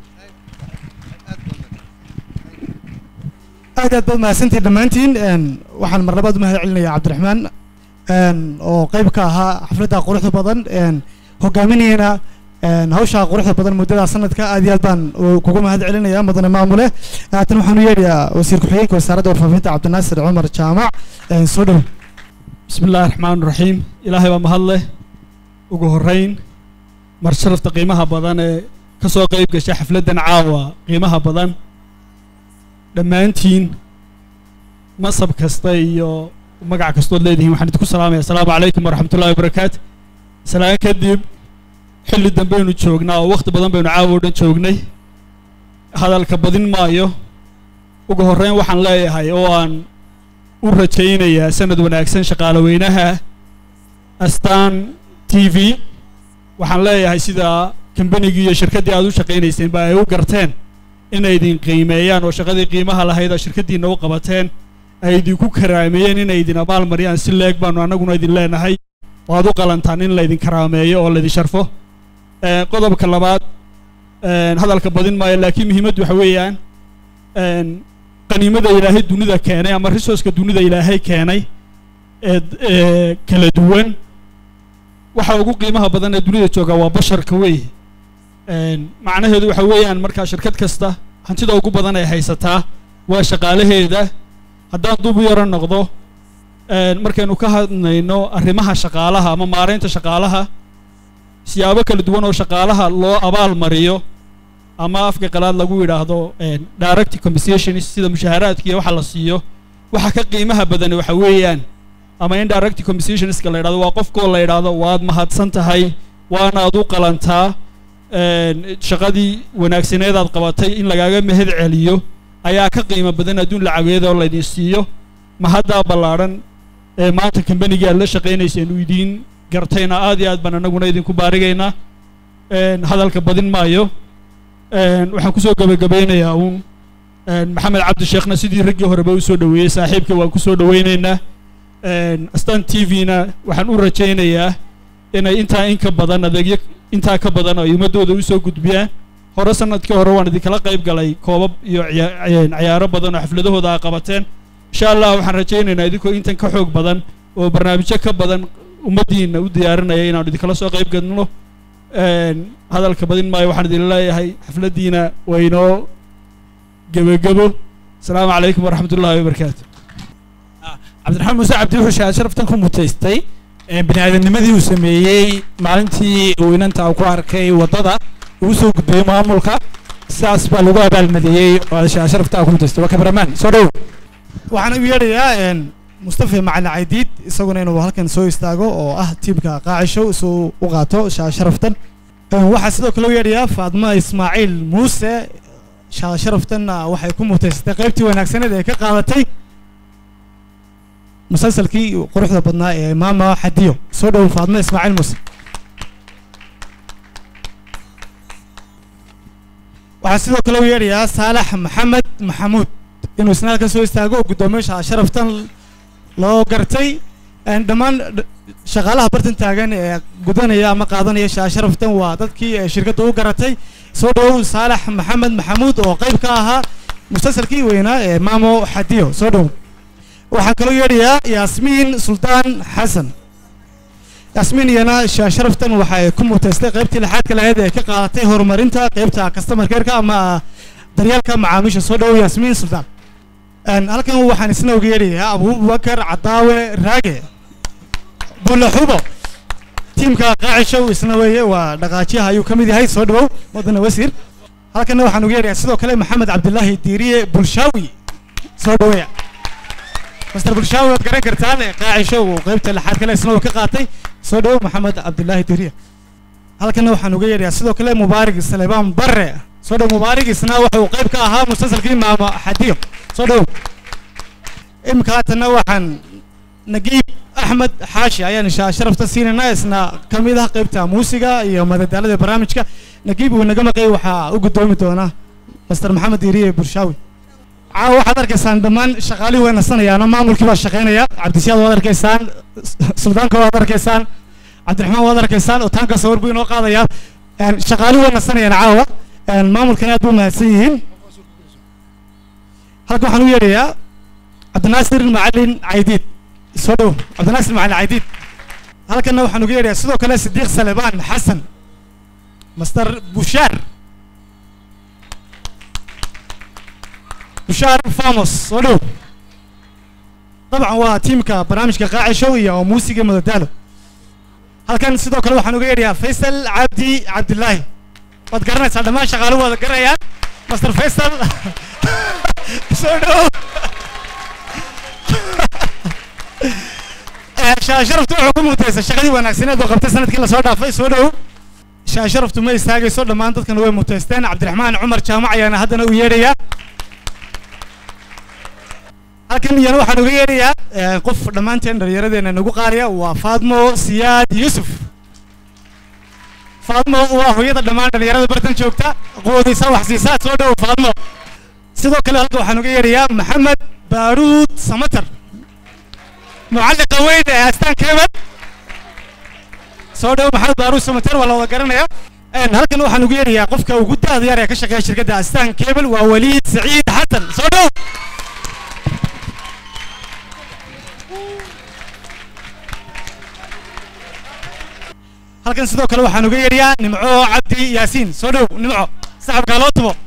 aad aad baad mahadsantihin dhammaantiin Een, waxaan mar labaad u mahad celinayaa cabdiraxmaan Een, oo qayb ka ahaa xafladda quruxda badan Een, hogaaminayana een, hawsha quruxda badan muddada sanadka aad iyo aad baan u- kugu mahad celinayaa mudane maamule haatan waxaan u yeedhayaa wasiir ku-xigeenka wasaaradda warfaafinta cabdinaasir cumar jaamac Een, soo dhow بسم الله الرحمن الرحيم إلهي بمهله ugu horeyn mar sharafta qiimaha badan ee ka soo qayb gashay xafladdan caawa qiimaha badan dhammaantiin masab kasta iyo magac kastood leedihiin waxaan idinku salaamaya asalaamu calaykum waraxmatullahi wabarakaatu salaan kadib xilli dambaynu joognaa oo wakhti badan baynu caawa oo dhan joognay hadalka badin maayo ugu horeyn waxaan leeyahay oo aan u rajaynayaa sanad wanaagsan shaqaale weynaha astaan t v waxaan leeyahay sida kambanigii iyo shirkaddii aad u shaqaynayseen ba ay u garteen inay idin qiimeeyaan oo shaqadii qiimaha lahayd oo shirkaddiinna u qabateen ay idinku karaameeyeen inay idin abaalmariyaan si leeg baanu annaguna idin leenahay oo aad u qalantaan in laydin karaameeyo oo laydin sharfo Eh, qodobka labaad eh, hadalka badin maayo laakiin muhiimaddu waxa weeyaan een, qaniimada ilaahay dunida keenay ama resourceka dunida ilaahay keenay ee d- ee kala duwan waxa ugu qiimaha badan ee dunida jooga waa basharka wey Een, macnaheedu waxa weeyaan markaa shirkad kasta hantida ugu badan ay haysataa waa shaqaalaheeda haddaan dub u yaro noqdo een, markaynu ka hadlayno arrimaha shaqaalaha ama maaraynta shaqaalaha siyaabo kala duwan oo shaqaalaha loo abaal mariyo ama afka qalaad lagu yidhaahdo een, direct compensation sida mushaaharaadka iyo waxa la siiyo waxa ka qiimaha badan waxa weeyaan ama indirect compensationska la yidhahdo waa qofkoo la yidhaahdo waad mahadsan tahay waanaad u qalantaa een, shaqadii wanaagsaneed aad qabatay in lagaaga mahad celiyo ayaa ka qiimo badan adduun lacageed oo laydin siiyo mahaddaa ballaadhan ee maanta kambanigii aad la shaqaynayseen uu idiin gartayna aad iyo aad baan annaguna idinku baarigaynaa Een, hadalka badin maayo Een, waxaan kusoo gabagabeynayaa uun een, maxamed cabdi sheekhna sidii raggii horeba u soo dhoweeyey saaxiibka waan kusoo dhoweynaynaa Een, astaan t v-na waxaan u rajaynayaa inay intaa in ka badan adeegyo intaa ka badan ay ummadooda usoo gudbiyaan hore sanadkii hore waan idinkala qayb galay koobab iyo ciya- een, ciyaaro badan oo xafladahooda aa qabateen insha allah waxaan rajaynaynaa idinkoo intan ka xoog badan oo barnaamijyo ka badan ummaddiina u diyaarinaya inaanu idinkala soo qayb galno Een, hadalka badin maayo waxaan idin leeyahay xafladdiina waa inoo gebagebo asalaamu calaykum waraxmatullaahi wabarakaatu cabdiraxmaan muuse cabdi wuxuu shahaad sharaftan ku mutaystay ee bini aadamnimadii uu sameeyey maalintii uu inanta ku arkay waddada uu soo gudbiyey maamulka sidaas baa lagu abaalmadiyey oo shahaad sharaftaa ku mutaystay waa kameramaan soo dhow waxaan u yeedhayaa een, mustafa macalin caydiid isaguna inuu halkan soo istaago oo ah tiimka qaacisho suu u qaato shaa sharaftan Een, waxaa sidoo kale u yeedhayaa faadma ismaaciil muuse shaa sharaftanna waxay ku mutaysatay qaybtii wanaagsaneed ee ka qaadatay musalsalkii quruxda badnaa ee maama xadiyo soo dhow faadma ismaaciil muuse waxaa sidoo kale u yeedhayaa saalax maxamed maxamuud inuu isna halkan soo istaago oo guddoomiyaasha sharaftan loo gartay Een, dhammaan dh- shaqaalaha bartan taagan ee gudanaya ama qaadanaya shaa sharaftan waa dadkii ee shirkadda u garatay soo dhowow saalax maxamed maxamuud oo qayb ka ahaa musalsalkii weynaa ee maamo xadiyo soo dhow waxaan kaloo yeedhayaa yaasmiin suldaan xasan yaasmiin iyana sha- sharaftan waxay ku muteystay qaybtii lixaadka lahayd ee ka qaadatay horumarinta qaybta customer care-ka ama daryeelka macaamiisha soo dhowow yaasmiin suldaan Een, halkan waxaan isna uga yeedhayaa abubakar cadaawe raage bulle xubo tiimka qaacishow isna weeye waa dhaqaajiyaha ayuu ka mid yahay soo dhowow wadana wasiir halkanna waxaan uga yeedhayaa sidoo kale maxamed cabdilaahi diiriye bulshaawi soo dhoweeya master bulshaawi waad garan kartaan ee qaacisho uu qaybta lixaad kale isna uu ka qaatay soo dhowow maxamed cabdilaahi diiriye halkanna waxaan uga yeedhayaa sidoo kale mubaarig salebaan barre soo dhow mubaarig isna waxa uu qayb ka ahaa musalsalkii maamo xadiyo soo dhowow imika haatanna waxaan nagiib axmed xaashi ayaan insha sharafta siinaynaa isna ka mid ah qaybta muusiga iyo madadaalada barnaamijka nagiib uu naga maqay waxaa u gudoomi doona master maxamed diiriye burshaawi caawa waxaad arkaysaan dhammaan shaqaalihii way nasanayaano maamulkii baa shaqaynaya cabdisiyaad waad arkaysaan suldaanka waad arkaysaan cabdiraxmaan waad arkaysaan otaanka sawir buu inoo qaadayaa Een, shaqaalihii way nasanayaan caawa Een, maamulkana aad buu mahadsan yihiin halkan waxaan u yeedhayaa cabdinaasir macalin caydiid soo dhow cabdinaasir macalin caydiid halkanna waxaan uga yeedhayaa sidoo kale sidiiq salebaan xasan master bushaar bushaar famos soo dhow dabcan waa tiimka barnaamijka qaacishow iyo muusiga madadaalo halkan sidoo kale waxaan uga yeedhayaa faysal cabdi cabdilaahi waad garanaysaa dhammaan shaqaaluhu waad garanayaan master faysal soo dhow shaasharaftu wuxuu ku mutaysa shaqadii wanaagsaneed oo qabtay sanadkii lasoo dhaafay soo dhow shaasharaftu ma istaagayso dhammaan dadkana way muteysteen cabdiraxmaan cumar jaamac ayaana haddana u yeedhayaa halkan iyana waxaan uga yeedhayaa eh, qof dhammaanteen dhallinyaradeenna nagu qaaraya waa faadmo siyaad yuusuf faadmo waa hooyada dhammaan dhallinyarada bartan joogta quwadiisa wax siisa soo dhow faadmo sidoo kale halkan waxaan uga yeedhayaa maxamed baaruud samatar mucalliqa weyn ee astaan keebel soo dhow maxamed baaruud samatar waa la wada garanaya Een, halkan waxaan ugu yeedhayaa qofka ugu daada yar ee ka shaqeeya shirkadda astaan keebel waa waliid saciid xasan soo dhow halkan sidoo kale waxaan uga yeedhayaa nimco cabdi yaasiin soo dhow nimco saxabkaa loo tubo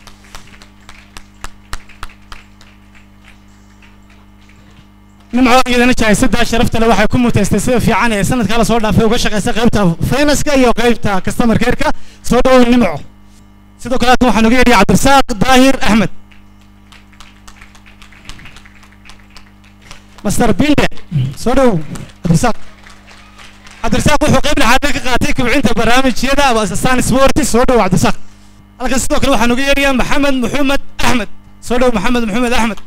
nimco iyadana jaahisadaa sharafta le waxay ku muteystay sida fiican ee sanadkaa lasoo dhaafay uga shaqaysay qaybta faynaska iyo qaybta customer care-ka soo dhow nimco sidoo kale halkan waxaan uga yeedhayaa cabdirasaaq daahir axmed master binde soo dhow cabdirasaaq cabdirasaaq wuxuu qayb lixaad ka qaatay kobcinta barnaamijyada asasaan sporti soo dhow cabdirasaaq halkan sidoo kale waxaan uga yeedhayaa maxamed maxamed axmed soo dhow maxamed maxamed axmed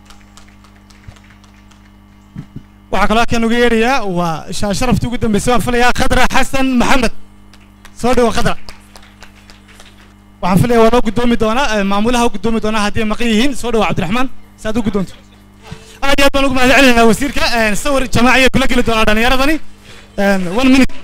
waxaa kaloo halkan uga yeedhayaa waa shaa sharaftii ugu dambeysay waan filayaa khadra xasan maxamed soo dhow khadra waxaan filayaa waa loo gudoomi doonaa eh, maamulaha u gudoomi doonaa haddii ay maqan yihiin soo dhow cabdiraxmaan si aad u guddoonto aad iyo aad baan ugu mahad celinaynaa wasiirka eh, sawir jamaaciya kula geli doonaa dhallinyaradani one minute